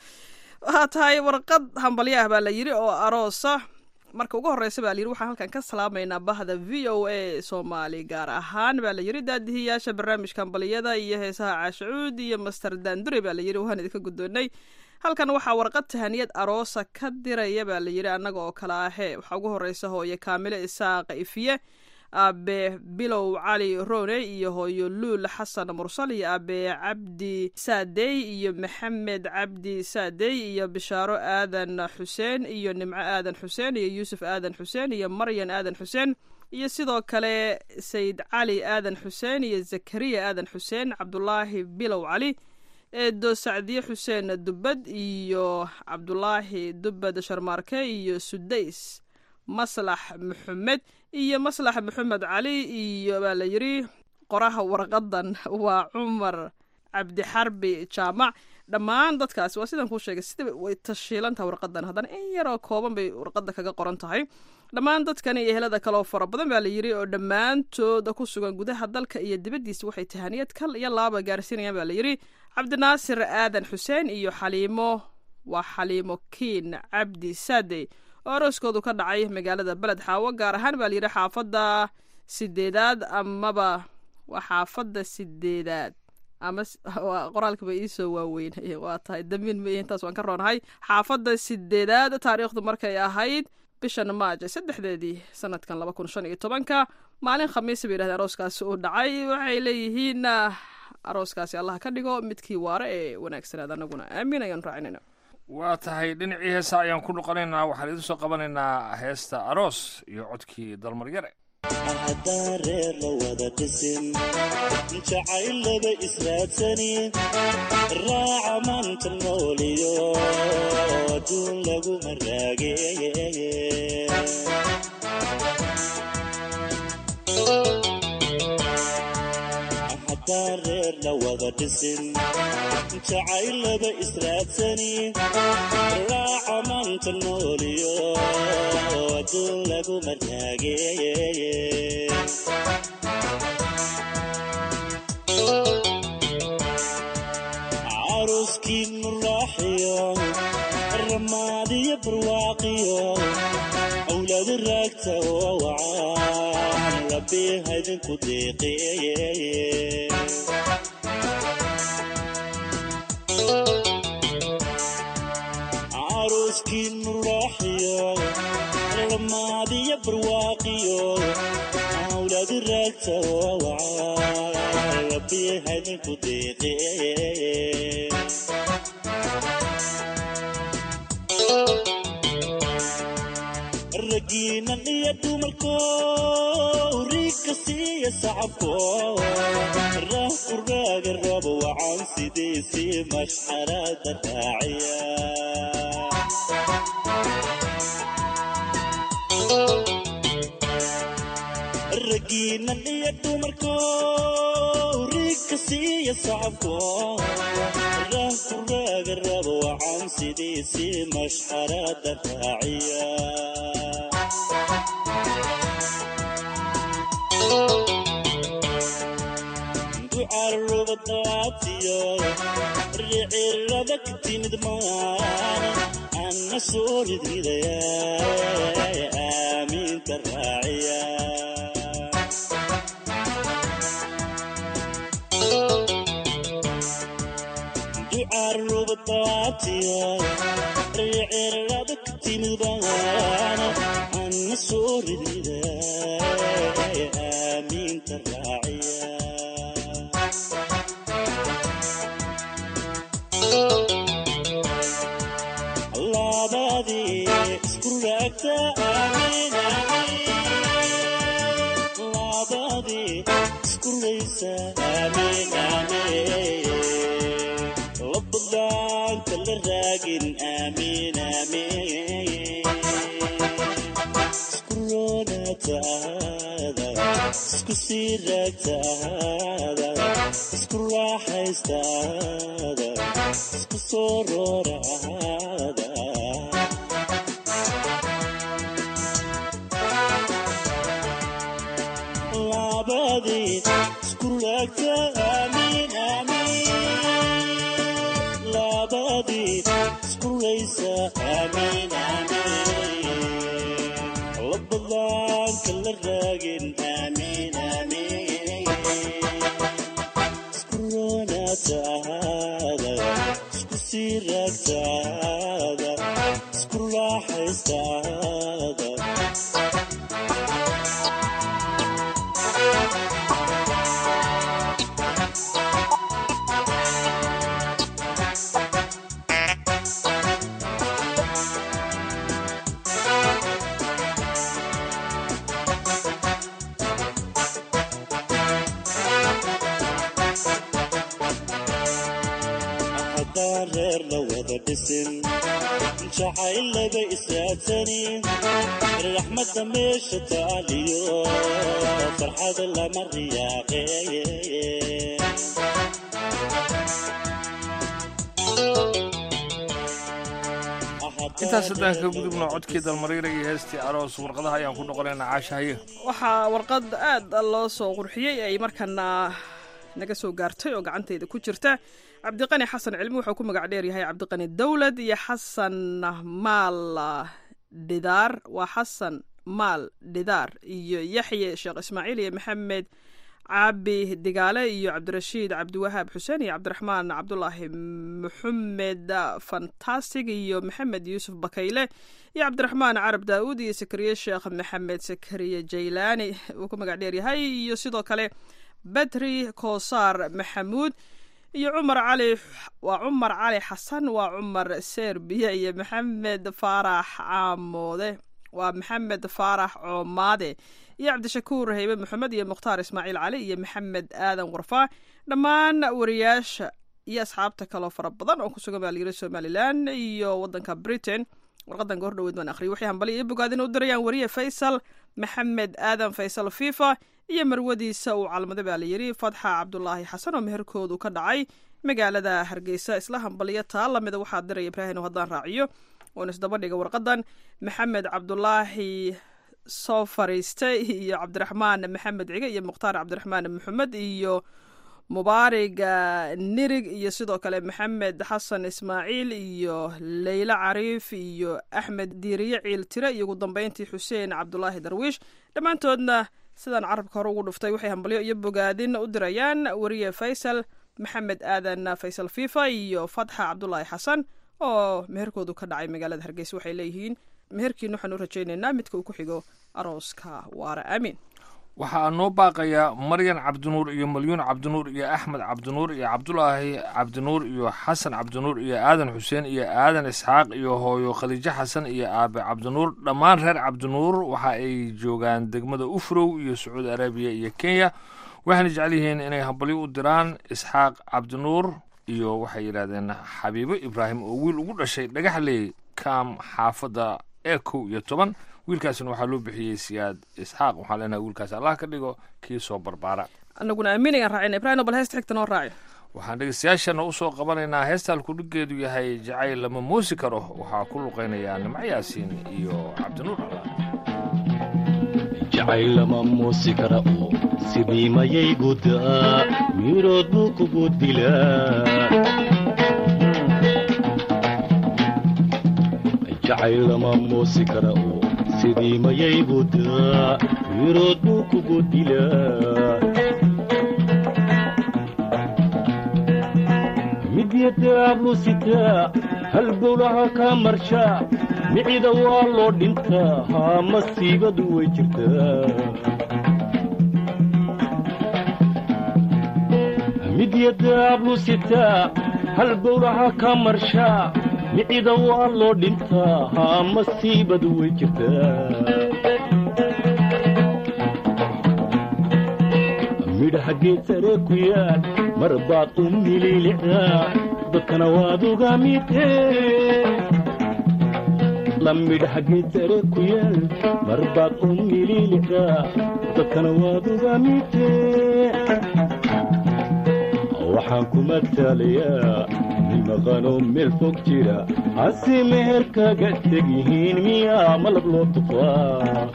waxaa tahay warqad hambalyo ah baa la yidhi oo aroosa marka ugu horeysa baa layidhi waxaan halkan ka salaamaynaa bahda v o a soomaali gaar ahaan baa layidhi daadihiyaasha barnaamijka hambaliyada iyo heesaha caashacuud iyo master daandure baa layidhi waan idinka guddoonnay halkan waxaa warqad tahaniyad aroosa ka diraya baa layidhi annaga oo kale ahee waxaa ugu horeysa hooye kaamile isaaqa ifiye aabe bilow cali rone iyo hooyo luul xasan mursal iyo aabe cabdi saadey iyo maxamed cabdi saadey iyo bishaaro aadan xuseen iyo nimco aadan xuseen iyo yuusuf aadan xuseen iyo maryan aadan xuseen iyo sidoo kale sayid cali aadan xuseen iyo zakariya aadan xuseen cabdulaahi bilow cali eedo sacdiye xuseen dubbad iyo cabdulaahi dubbad sharmaarke iyo sudays maslax maxamed iyo maslax maxamed cali iyo baa la yidhi qoraha warqadan waa cumar cabdixarbi jaamac dhammaan dadkaasi waa sidaan kuu sheegay sida way tashiilantaha warqadan haddana in yaroo kooban bay warqada kaga qoran tahay dhammaan dadkani iyo helada kaleoo fara badan baa la yidhi oo dhammaantooda ku sugan gudaha dalka iyo dibaddiisa waxay tahaniyad kal iyo laaba gaarsiinayaan baa la yidhi cabdinaasir aadan xuseen iyo xaliimo waa xaliimo kiin cabdi saadey oo arooskoodu ka dhacay magaalada beled xaawo gaar ahaan baa layidhi xaafadda sideedaad amaba waa xaafadda sideedaad ama qoraalkaba iisoo waaweyn waa tahay dambiin ma intaas waan ka roonahay xaafadda sideedaad taariikhdu markay ahayd bishan maaja saddexdeedii sanadkan laba kun shan iyo tobanka maalin khamiisa bay yidhahdeen arooskaasi uu dhacay waxay leeyihiin arooskaasi allah ka dhigo midkii waare ee wanaagsanaad anaguna aamiin ayaan raacinayna waa tahay dhinacii heesa ayaan ku noqonaynaa waxaan idin soo qabanaynaa heesta aroos iyo codkii dalmaryare haddaan reer la wada dhisin jacayl laba israadsanin raaca maanta nooliyo adduun laguma raageye haddaan reer la wada dhisin jacayl laba israadsanin raaca maanta nooliyo adduun laguma raageye caruskii muraaxiyo ramaadiyo barwaaqiyo awlaadu raagta oo wacaan rabbi haydinku deeqeeye caruskii muraaxiyo ramaadiyo barwaaqiyo awlaadu raagta oo wacaan rabbi haydinku deeqeeye ragiinan iyo dumarko riigka siiya sacabko raah ku raaga rabo wacan sidiisii mashxarada raaciya ragiinan iyo dumarko riigka siiya sacabko raah ku raaga rabo wacan sidiisii mashxarada raaciya ducarubadaatiyo ricirada ka timid maan anna soo ridridaya aamiinta raaciya ducarubadaatiyo ricirada ka timid maan anna soo ridridaya aamiinta raaciya labadii isku raagta amiin labadii isku raysa amiin amiin labadaanka la raagin amiin amiin isku roonaataada isku sii raagtaada isku raaxaystaada isku soo rooraada labadii isku raagta amiin amiin labadii isku raysa amiin amiin labadaanka la raagin amiin amiin isku roonaataada isku sii raagtaada isku raaxaystaada haddaan reer la wada dhisin jacayl laba israadsanin raxmadda meesha taaliyo farxad lama riyaaqeeye intaas haddaan ka gudubno codkii dalmariira iyo heestii aroos warqadaha ayaan ku noqonaynaa caasha haye waxaa warqad aad loo soo qurxiyey ay markana naga soo gaartay oo gacantayda ku jirta cabdiqani xasan cilmi wuxuu ku magac dheer yahay cabdiqani dowlad iyo xasan maal dhidaar waa xasan maal dhidaar iyo yaxye sheekh ismaaciil iyo maxamed caabi digaale iyo cabdirashiid cabdiwahaab xuseen iyo cabdiraxmaan cabdulaahi maxamed fantastic iyo maxamed yuusuf bakayle iyo cabdiraxmaan carab daa'uud iyo sakariye sheekh maxamed sakariye jaylaani uu ku magac dheer yahay iyo sidoo kale badri koosaar maxamuud iyo cumar cali waa cumar cali xasan waa cumar serbiya iyo maxamed faarax caamoode waa maxamed faarax coomaade iyo cabdishakuur haybe maxamed iyo mukhtaar ismaaciil cali iyo maxamed aadan warfaa dhammaan wariyaasha iyo asxaabta kaloo fara badan oo kusugan baa layiri somalilan iyo wadanka britain warqadan goor dhaweyd baan akhriyay waxay hambali iyo bogaadin u dirayaan wariye faysal maxamed aadan faysal fifa iyo marwadiisa uu calmaday baa layidhi fatxa cabdulaahi xasan oo meherkoodu ka dhacay magaalada hargeysa isla hambaliyo taa lamida waxaa diraya ibraahim oo haddaan raaciyo oon isdaba dhiga warqadan maxamed cabdulaahi soo fariistay iyo cabdiraxmaan maxamed cige iyo mukhtaar cabdiraxmaan maxamed iyo mubaariga nirig iyo sidoo kale maxamed xasan ismaaciil iyo leyla cariif iyo axmed diiriye ciil tire iyo ugu dambeyntii xuseen cabdulaahi darwiish dhammaantoodna sidaan carabka hore ugu dhuftay waxay hambalyo iyo bogaadin u dirayaan wariye faysal maxamed aadan faysal fifa iyo fatxa cabdulaahi xasan oo meherkoodu ka dhacay magaalada hargeysa waxay leeyihiin meherkiina waxaan u rajaynaynaa midka uu ku xigo arooska waara aamin waxaa noo baaqaya maryan cabdinuur iyo malyuun cabdinuur iyo axmed cabdinuur iyo cabdulaahi cabdinuur iyo xasan cabdinuur iyo aadan xuseen iyo aadan isxaaq iyo hooyo khaliijo xasan iyo aabe cabdinuur dhammaan reer cabdinuur waxa ay joogaan degmada ufrow iyo sacuudi arabiya iyo kenya waxayna jecel yihiin inay hambalyo u diraan isxaaq cabdinuur iyo waxay yidhahdeen xabiibo ibraahim oo wiil ugu dhashay dhagaxley kaam xaafadda ee kow iyo toban wiilkaasina waxaa loo bixiyey siyaad isxaaq waxaan leenahay wiilkaas allah ka dhigo kii soo barbaara anaguna aaminayaan raacina ibrahim bal heesta xigta noo raaci waxaan dhegeystayaashana usoo qabanaynaa heesta halkudhigeedu yahay jacayl lama muusi karo waxaa ku luqaynayaa nimco yaasiin iyo cabdinuur jacayl lama muusi kara oo sidii mayay gudaa mirood buu kugu dilaa jacayl lama muusi kara oo sidii mayay gudaa mirood buu kugu dilaa midyadaablu sitaa halbowlaha kaa marshaa micida waa loo dhintaa haa masiibadu way jirtaa midyadaablu sitaa halbowlaha kaa marshaa micida waa loo dhintaa haa masiibadu way jirtaa midhaha geed sare ku yaal mar baad u mililicdaa dadkana waad uga midee lamidhaha geed sare ku yaal mar baad u mililicdaa dadkana waad uga midee waxaan ku matalayaa nin maqanoo meel fog jira hase meher kaga teg yihiin miyaa malab loo tufaa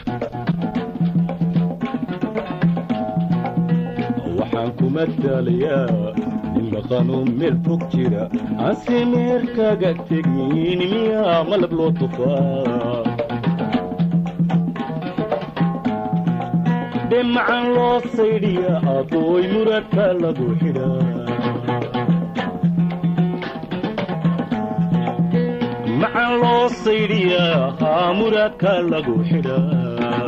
waxaan ku matalayaa nin maqanoo meel fog jira hase meher kaga teg yihiin miyaa malab loo tufaa dhemacan loo saydhiya adooy muradka lagu xidhaa macan loo saydhiyaa haa muraadka lagu xidhaa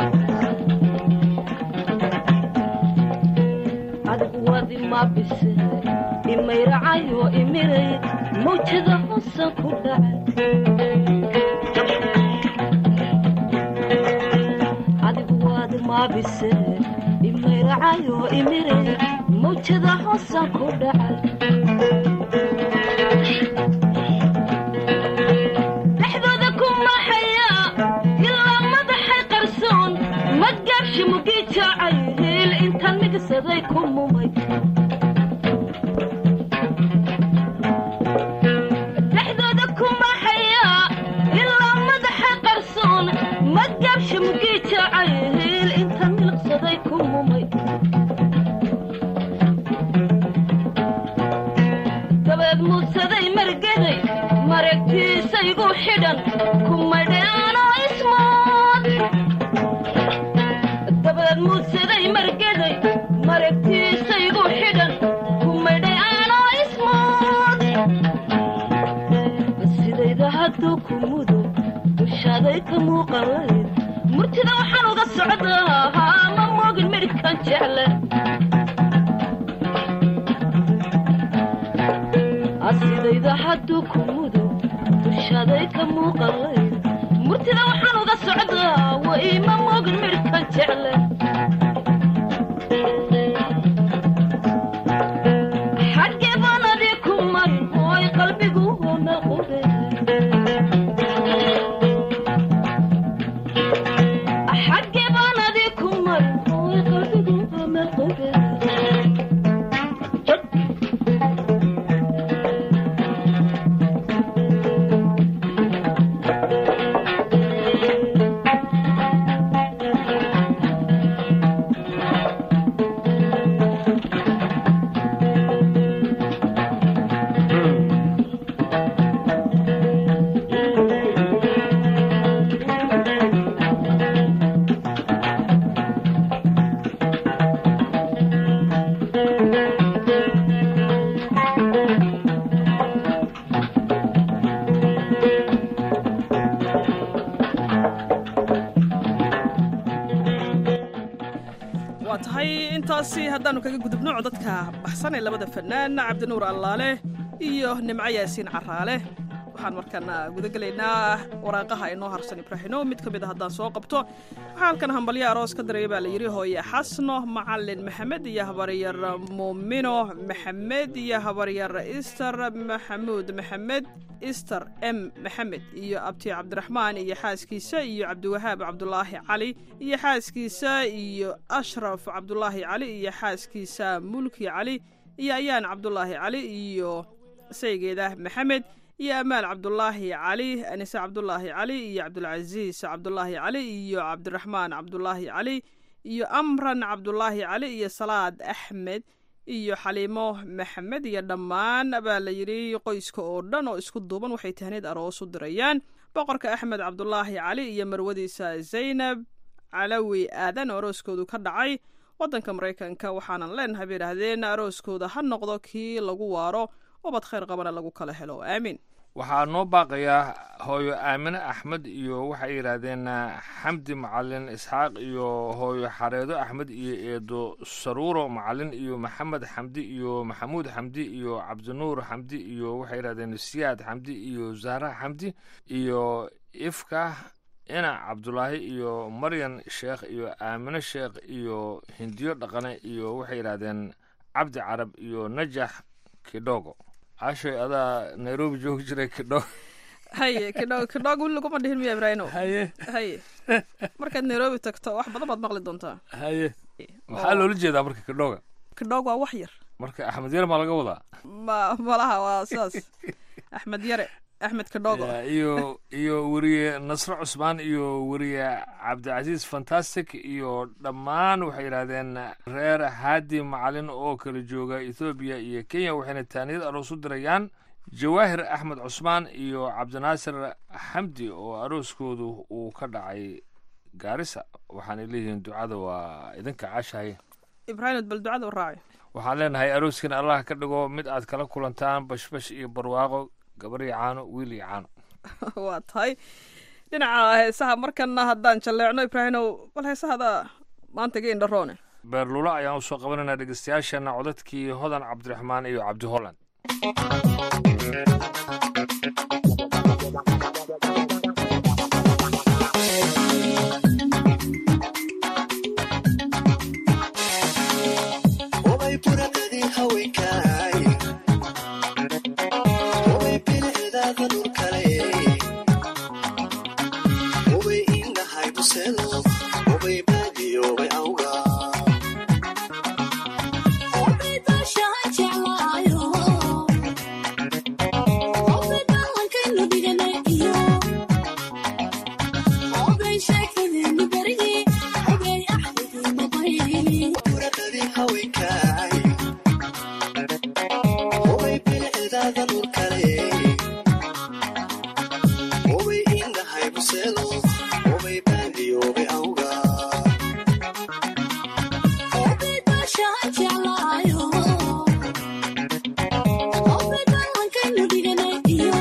adigu waad imaabise imayracayo imiray mawjada hoosan ku dhacay adigu waad imaabise imayracayo imiray mawjada hoosan ku dhacay dhexdooda ku maxaya ilaa madaxay qarsoon madgaabshi mugi jacay hiil intaan migsaday ku mumay dhexdooda ku maxaya ilaa madaxay qarsoon madgaabshi mugi jacay hiil intaan miliqsaday ku mumay dabeed muudsaday margaday maragtiisaygu xidhan kumadheanoo ismood dabeed muudsaday margaday maragtiisaygu xidhan kumadheanoo ismood sidayda hadduu ku mudo dushaaday ka muuqalayd murtida waxaan uga socdaa haa ma moogin midhkan jecle asidayda hadduu ku mudo dushaaday ka muuqalayd murtida waxaan uga socdaa caawa ima mogin midhka jecle xaggee baan adi ku marin hooy qalbigu hona qube xaggee baan adi ku marin hooy qalbigu hona qube waa tahay intaasi haddaannu kaga gudubno codadka baxsan ee labada fanaan cabdinuur allaale iyo nimco yaasiin caraale waxaan markaana gudagelaynaa waraaqaha inoo harsan ibraahino mid ka mid a haddaan soo qabto waxaa halkan hambalyo aroos ka daraya baa la yidhi hooye xasno macalin maxamed iyo habaryar muumino maxamed iyo habaryar ister maxamuud maxamed ister m maxamed iyo abti cabdiraxmaan iyo xaaskiisa iyo cabdiwahaab cabdulaahi cali iyo xaaskiisa iyo ashraf cabdulaahi cali iyo xaaskiisa mulki cali iyo ayaan cabdulaahi cali iyo saygeeda maxamed iyo amaal cabdulaahi cali anise cabdulaahi cali iyo cabdulcasiis cabdulaahi cali iyo cabdiraxmaan cabdulaahi cali iyo amran cabdulaahi cali iyo salaad axmed iyo xaliimo maxamed iyo dhammaan baa la yidhi qoyska oo dhan oo isku duuban waxay tahneed aroos u dirayaan boqorka axmed cabdulaahi cali iyo marwadiisa zaynab calawi aadan oo arooskoodu ka dhacay waddanka maraykanka waxaanan leenahay bay idhaahdeen arooskooda ha noqdo kii lagu waaro ubad khayr qabana lagu kala helo aamiin waxaa noo baaqayaa hooyo aamine axmed iyo waxay yidhaahdeen xamdi macalin isxaaq iyo hooyo xareedo axmed iyo eedo saruuro macalin iyo maxamed xamdi iyo maxamuud xamdi iyo cabdinuur xamdi iyo waxay yidhahdeen siyaad xamdi iyo zahra xamdi iyo ifka ina cabdulaahi iyo maryan sheekh iyo aamine sheekh iyo hindiyo dhaqane iyo waxay yidhaahdeen cabdi carab iyo najax kidhogo cashoy adaa nairobi joogi jiray kidhogo haye kidhog kidhog weli laguma dhihin miya ibraahino haye haye markaad nairobi tagto wax badan baad maqli doontaa haye maxaa loola jeedaa marka kidhoga kidhog waa wax yar marka axmed yar maa laga wadaa ma malaha waa sidaas axmed yare axmed kidhogo Ya, iyo iyo weriye nasre cusmaan iyo weriye cabdicasiis fantastic iyo dhammaan waxay yidhaahdeen reer haadi macalin oo kala jooga ethoobiya iyo kenya waxayna taaniyad aroos u dirayaan jawaahir axmed cusmaan iyo cabdinaasir xamdi oo arooskoodu uu ka dhacay gaarisa waxaanay leeyihiin ducada waa idinka cashahay ibraahim bal ducada u raaci waxaan leenahay arooskin allah ka dhigo mid aad kala kulantaan bashbash iyo barwaaqo gabar iyo caano wiil iyo caano waa tahay dhinaca heesaha markana haddaan jalleecno ibraahimow bal heesahada maanta ga indharoone beerlulo ayaan usoo qabanaynaa dhegeystayaashana codadkii hodan cabdiraxmaan iyo cabdi holland Obay buradadii haweenkaay Obay bilicdaada dhulkale Obay indhahay buselo Obay baadiyo obay awga Obay baashaan jeclaayo Obay ballankaynu dhiganay iyo Obay sheekadeennu berigii Obay axdigiina bayni buradadii haweenkaay Obay bilicdaada dhulkale Obay indhahay buselo Obay baadiyo obay awga Obay baashaan jeclaayo Obay ballankaynu dhiganay iyo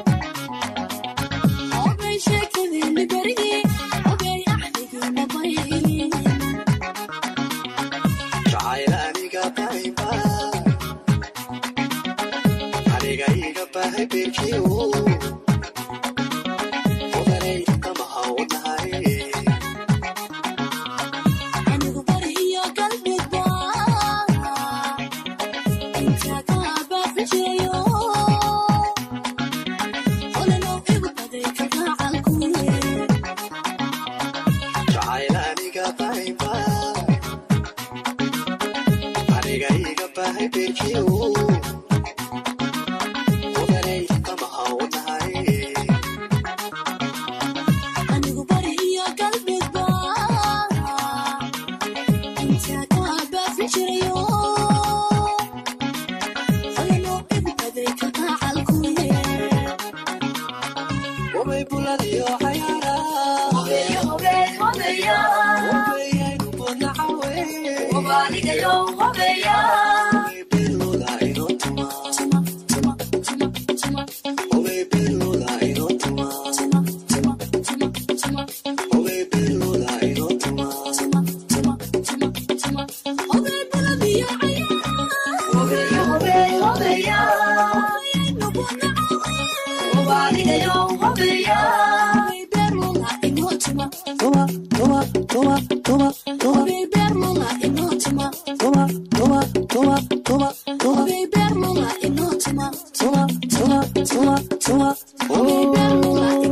Obay sheekadeennu berigii Obay axdigiina bayni jacayl aniga aniga iga baahay beerkiyo odanay qamaha u tahay anigu bari iyo galbeedba intaa ka baafin jirayo falano ibkaday ka qacalkuye wabay buladiyo cayaara wabayaynu boodnacawe beelooda inoo tuma wabay beelooda inoo tuma wabay beelooda inoo tuma tuma tuma tuma tuma tuma tuma tuma tuma tuma tuma tuma tuma tuma tuma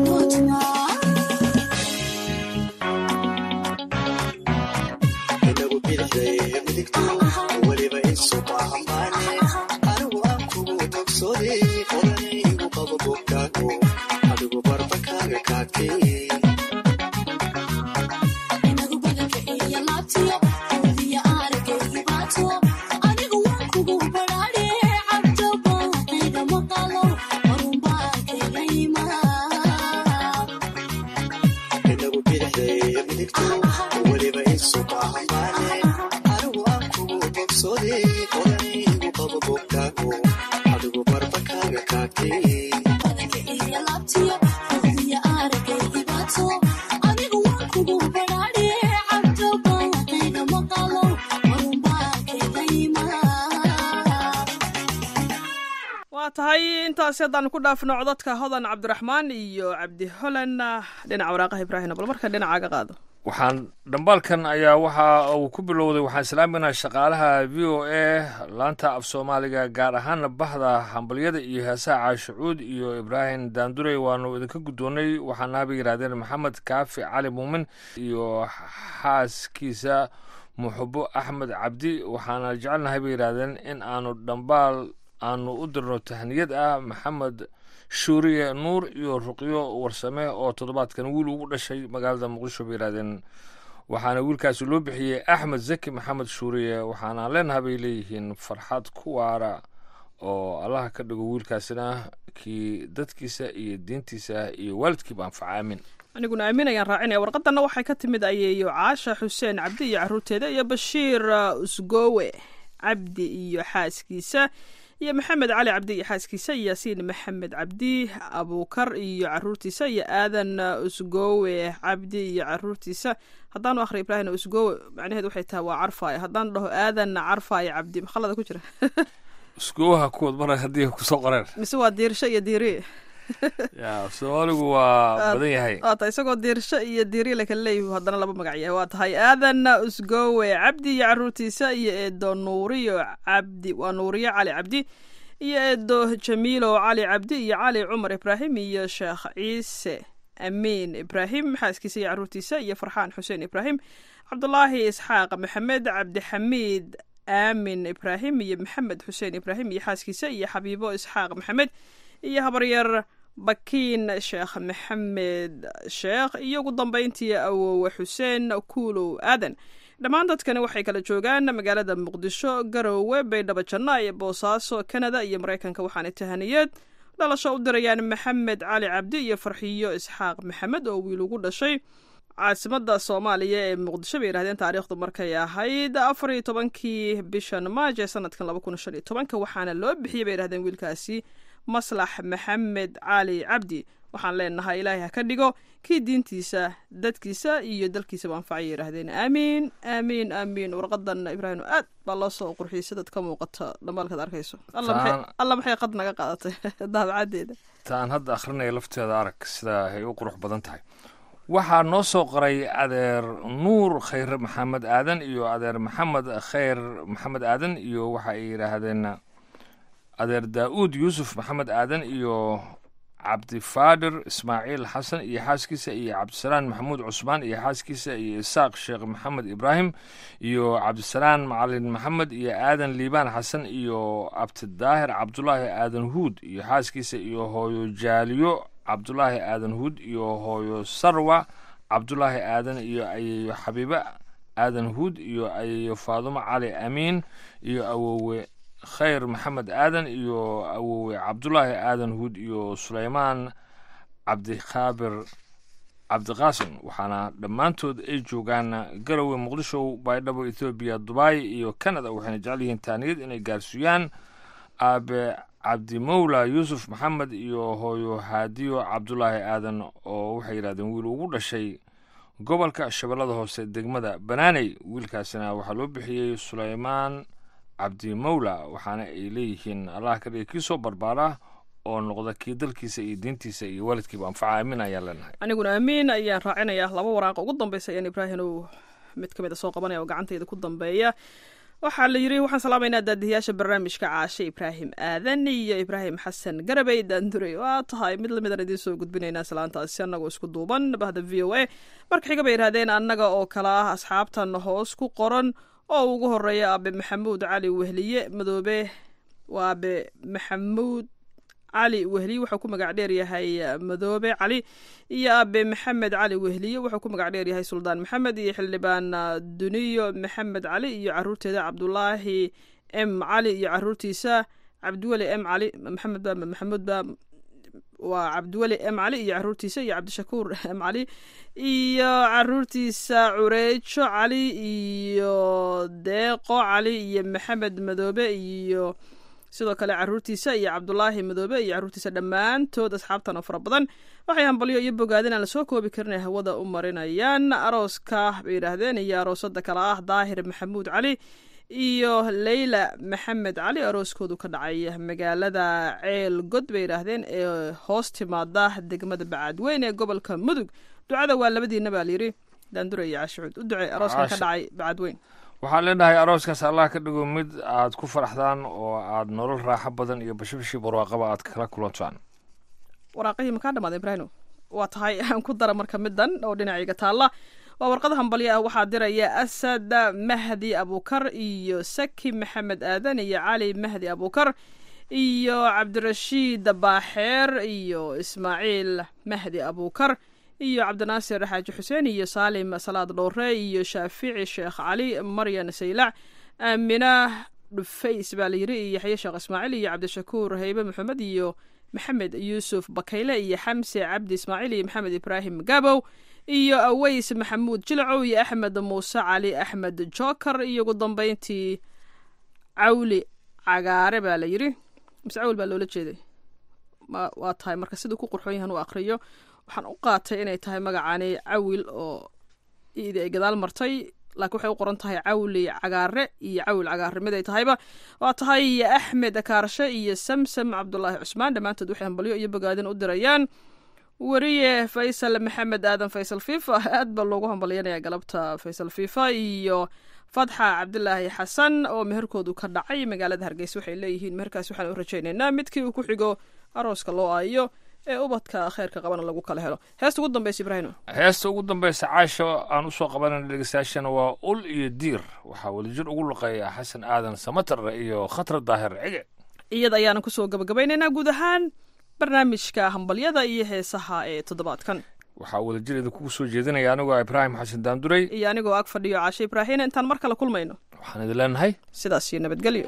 inagu bidixday midigto weliba isu baahambaane anigu aan kugu bogsooday odanay igu qabo bogkaago adigu barbakaaga kaagtay inagu bidixday midigto weliba isu baahambaane anigu aan kugu bogsooday odanay igu qabo bogkaago adigu barbakaaga kaagtay waa tahay intaasi haddaanu ku dhaafno codadka hodan cabdiraxmaan iyo cabdi holan dhinaca waraaqaha ibraahim bal marka dhinacaaga qaado waxaan dhambaalkan ayaa waxa uu ku bilowday waxaan islaaminaha shaqaalaha v o a laanta af soomaaliga gaar ahaana bahda hambalyada iyo heesaha caashucuud iyo ibraahim daandurey waanu idinka guddoonnay waxaana haba yidhahdeen maxamed kaafi cali muumin iyo xaaskiisa muxubo axmed cabdi waxaana jecelnahay bay yidhahdeen in aanu dhambaal aanu u dirno tahniyad ah maxamed shuuriye nuur iyo ruqyo warsame oo toddobaadkan wiil ugu dhashay magaalada muqdisho bay yidhahdeen waxaana wiilkaasi loo bixiyey axmed zaki maxamed shuuriye waxaana leenaha bay leeyihiin farxad ku waara oo allaha ka dhigo wiilkaasina kii dadkiisa iyo diintiisa iyo waalidkiiba anfaca aamin aniguna aaminayaan raacinaya warqadanna waxay ka timid ayeeyo caasha xuseen cabdi iyo caruurteeda iyo bashiir uh, usgowe cabdi iyo xaaskiisa iyo maxamed cali cabdi iyo xaaskiisa iyo yaasiin maxamed cabdi abuukar iyo caruurtiisa iyo aadan uh, usgowe cabdi iyo caruurtiisa haddaanu akhri ibraahim usgowe macnaheedu waxay tahay waa carfaayo haddaan dhaho aadan carfaayo cabdi makhalada ku jira iskuwaha kuwad mara haddii kusoo qoreen mise waa diirsho iyo diiri ya soomaaligu waa badan yahay waa tahay isagoo diirsho iyo diiri la kala leeyahu haddana laba magac yahay waa tahay aadan usgowe cabdi iyo caruurtiisa iyo eedo nuuriyo cabdi waa nuuriyo cali cabdi iyo eedo jamiilo cali cabdi iyo cali cumar ibraahim iyo sheekh ciise amiin ibraahim xaaskiisa iyo caruurtiisa iyo farxaan xuseen ibraahim cabdulaahi isxaaq maxamed cabdixamiid aamin ibraahim iyo maxamed xuseen ibraahim iyo xaaskiisa iyo xabiibo isxaaq maxamed iyo habaryar bakiin sheekh maxamed sheekh iyo ugu dambeyntii awowe xuseen kuulow aadan dhammaan dadkani waxay kala joogaan magaalada muqdisho garowe baydhabo janna boosaaso kanada iyo maraykanka waxaana tahaniyeed dhalasho u dirayaan maxamed cali cabdi iyo farxiyo isxaaq maxamed oo wiil ugu dhashay caasimada soomaaliya ee muqdisho bay yidhahdeen taariikhdu markay ahayd afar iyo tobankii bishan maaj ee sanadkan laba kun shan iyo tobanka waxaana loo bixiyey bay yidhahdeen wiilkaasi maslax maxamed cali cabdi waxaan leenahay ilaahay ha ka dhigo kii diintiisa dadkiisa iyo dalkiisaba anfacay yidhaahdeen aamiin aamiin aamiin warqadan ibraahim aad baa loo soo qurxiyey sidaad ka muuqata dhambaalkaad arkayso alla maxay Taan- alla maxay qad naga qaadatay daabacadeeda taan hadda akhrinaya lafteeda arag sida ay u qurux badan tahay waxaa noo soo qoray adeer nuur khayr maxamed aadan iyo adeer maxamed khayr maxamed aadan iyo waxa ay yidhaahdeen adeer daa'uud yuusuf maxamed aadan iyo cabdifaadir ismaaciil xasan iyo xaaskiisa iyo cabdisalaan maxamuud cusmaan iyo xaaskiisa iyo isaaq sheekh maxamed ibraahim iyo cabdisalaan macalin maxamed iyo aadan liibaan xasan iyo abtidaahir cabdulaahi aadan huud iyo xaaskiisa iyo hooyo jaaliyo cabdulaahi aadan huud iyo hooyo sarwa cabdulaahi aadan iyo ayeeyo xabiibe aadan huud iyo ayeeyo faadumo cali amiin iyo awowe khayr maxamed aadan iyo awowe cabdulaahi aadan huud iyo suleymaan cabdikhaabir cabdiqaasim waxaana dhammaantood ay joogaan garowe muqdisho baydhabo ethoobiya dubai iyo canada waxayna jecel yihiin taaniyad inay gaarsiiyaan aabe cabdimowla yuusuf maxamed iyo hooyo haadiyo cabdulaahi aadan oo waxay yidhahdeen wiil ugu dhashay gobolka shabeellada hoose degmada banaaney wiilkaasina waxaa loo bixiyey suleymaan cabdimowla waxaana ay leeyihiin allah ka dhiga kii soo barbaara oo noqda kii dalkiisa iyo diintiisa iyo waalidkiiba anfaca aamin ayaan leenahay aniguna amiin ayaan raacinayaa laba waraaqa ugu dambeysa ayaan ibraahim uu mid ka mid a soo qabanaya oo gacantayda ku dambeeya waxaa la yidhi waxaan salaamaynaa daadiyayaasha barnaamijka caashe ibraahim aadan iyo ibraahim xasan garabey daandurey waa tahay mid lamidaan idiin soo gudbinaynaa salaantaasi annagoo isku duuban bahda v o a marka xiga bay yidhahdeen annaga oo kale ah asxaabtan hoos ku qoran oo ugu horeeya aabe maxamuud cali wehliye madoobe waa aabe maxamuud cali wehliye wuxuu ku magac dheer yahay madoobe cali iyo aabe maxamed cali wehliye wuxuu ku magac dheer yahay suldaan maxamed iyo xildhibaan duniyo maxamed cali iyo caruurteeda cabdulaahi m cali iyo caruurtiisa cabdiweli m cali maxamed ba maxamuud ba waa cabdiweli m cali iyo caruurtiisa iyo cabdishakuur m cali iyo caruurtiisa cureejo cali iyo deeqo cali iyo maxamed madoobe iyo sidoo kale caruurtiisa iyo cabdulaahi madoobe iyo caruurtiisa dhammaantood asxaabtan oo fara badan waxay hambalyo iyo bogaadin aan lasoo koobi karin ay hawada u marinayaan arooska bay yidhaahdeen iyo aroosada kale ah daahir maxamuud cali iyo leyla maxamed cali arooskoodu ka dhacay magaalada ceel god bay yidhaahdeen ee hoos timaada degmada bacadweyn ee gobolka mudug ducada waa labadiina baa layidhi daandure iyo caashicuud u ducey arooskan ka dhacay bacadweyn waxaan leenahay arooskaas allah ka dhigo mid aad ku faraxdaan oo aad nolol raaxo badan iyo bashibashii barwaaqaba aad kala kulantaan waraaqihii makaa dhamaada ibraahino waa tahay aan ku dara marka midan oo dhinacayga taalla waa warqada hambalyo ah waxaa diraya asad mahdi abukar iyo saki maxamed aadan iyo cali mahdi abukar iyo cabdirashiid baaxeer iyo ismaaciil mahdi abukar iyo cabdinaasir xaaji xuseen iyo saalim salaad dhowre iyo shaafici sheekh cali maryan saylac aamina dhufays baa layidhi iyo yaxye sheekh ismaaciil iyo cabdishakuur haybe maxamed iyo maxamed yuusuf bakayle iyo xamse cabdi ismaaciil iyo maxamed ibraahim gabow iyo aweys maxamuud jilcow iyo axmed muuse cali axmed joker iyo ugu dambeyntii cawli cagaare baa la yidhi mise cawl baa loola jeeday waa tahay marka siduu ku qurxoon yahan u aqriyo waxaan u qaatay inay tahay magacani cawil oo idi ay gadaal martay laakiin waxay u qoran tahay cawli cagaare iyo cawil cagaare mid ay tahayba waa tahay iyo axmed akaarshe iyo samsam cabdulaahi cusmaan dhammaantood waxay hambalyo iyo bogaadin u dirayaan weriye faysal maxamed aadan faysal fifa aad baa loogu hambalyanaya galabta faysal fifa iyo fatxa cabdilaahi xasan oo meherkoodu ka dhacay magaalada hargeysa waxay leeyihiin meherkaas waxaan u rajaynaynaa midkii uu ku xigo arooska loo aayo ee ubadka kheyrka qabana lagu kala helo heesta ugu dambeysa ibraahino heesta ugu dambeysa caasha aan usoo qabanayna dhegeystayaashana waa ul iyo diir waxaa wadajir ugu luqeeya xasan aadan samatar iyo khatar daahir cige iyada ayaana kusoo gabagabaynaynaa guud ahaan barnaamijka hambalyada iyo heesaha ee toddobaadkan waxaa wadajir kugu soo jeedinaya anigoo ibraahim xasan daanduray iyo anigoo ag fadhiyo caashe ibraahin intaan mar kale kulmayno waxaan idin leenahay sidaas iyo nabadgelyo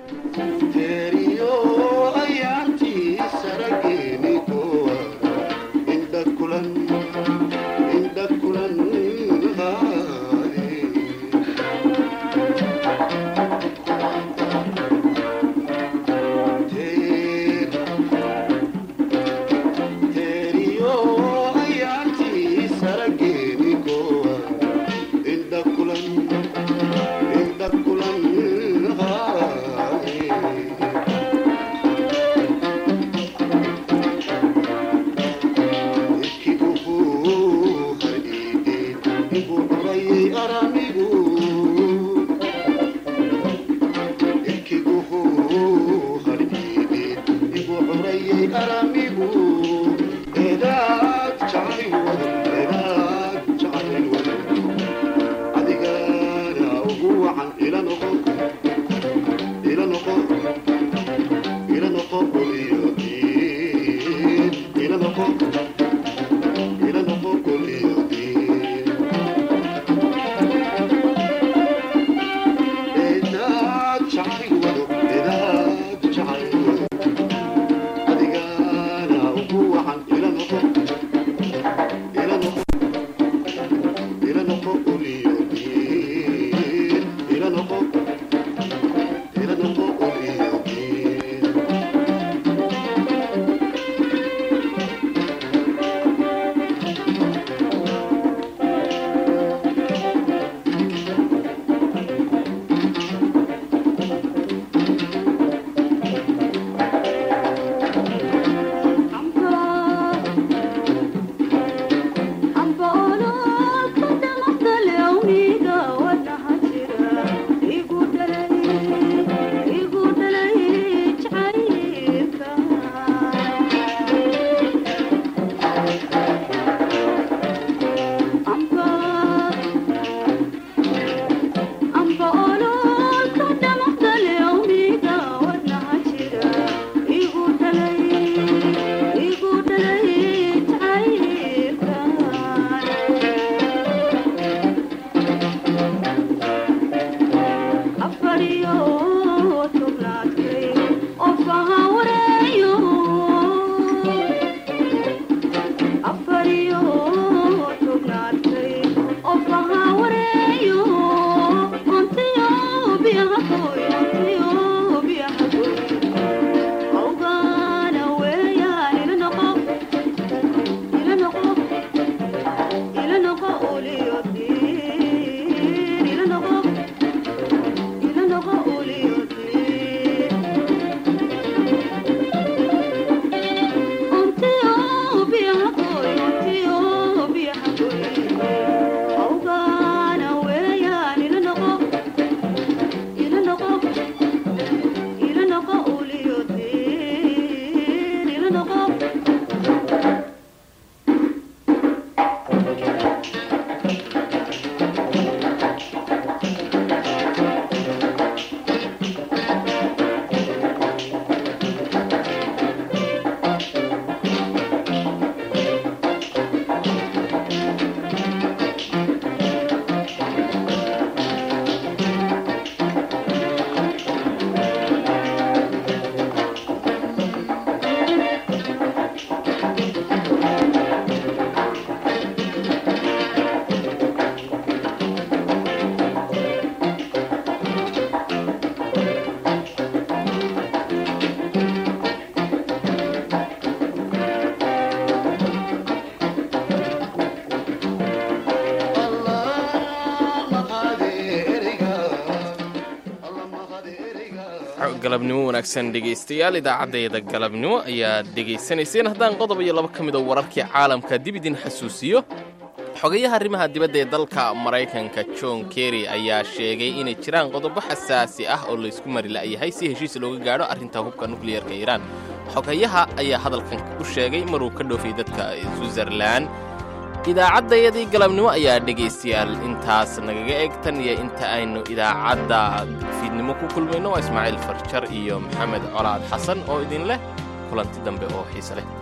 galabnimo wanaagsan dhegaystayaal idaacaddeeda galabnimo ayaad dhegaysanayseen haddaan qodob iyo laba ka mid oo wararkii caalamka dib idin xasuusiyo xogayaha arrimaha dibadda ee dalka maraykanka john kerry ayaa sheegay inay jiraan qodobo xasaasi ah oo laysku mari la'yahay si heshiis looga gaadho arrinta hubka nukliyeerka iiraan xogayaha ayaa hadalkan u sheegay maruu ka dhoofay dadka switzerlan idaacaddayadii galabnimo ayaa dhegaystayaal intaas nagaga eg tan iyo inta aynu idaacadda fiidnimo ku kulmayno waa ismaaciil farjar iyo maxamed colaad xasan oo idin leh kulanti dambe oo xiise leh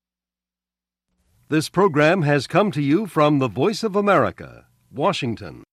This program has come to you from the Voice of America, Washington.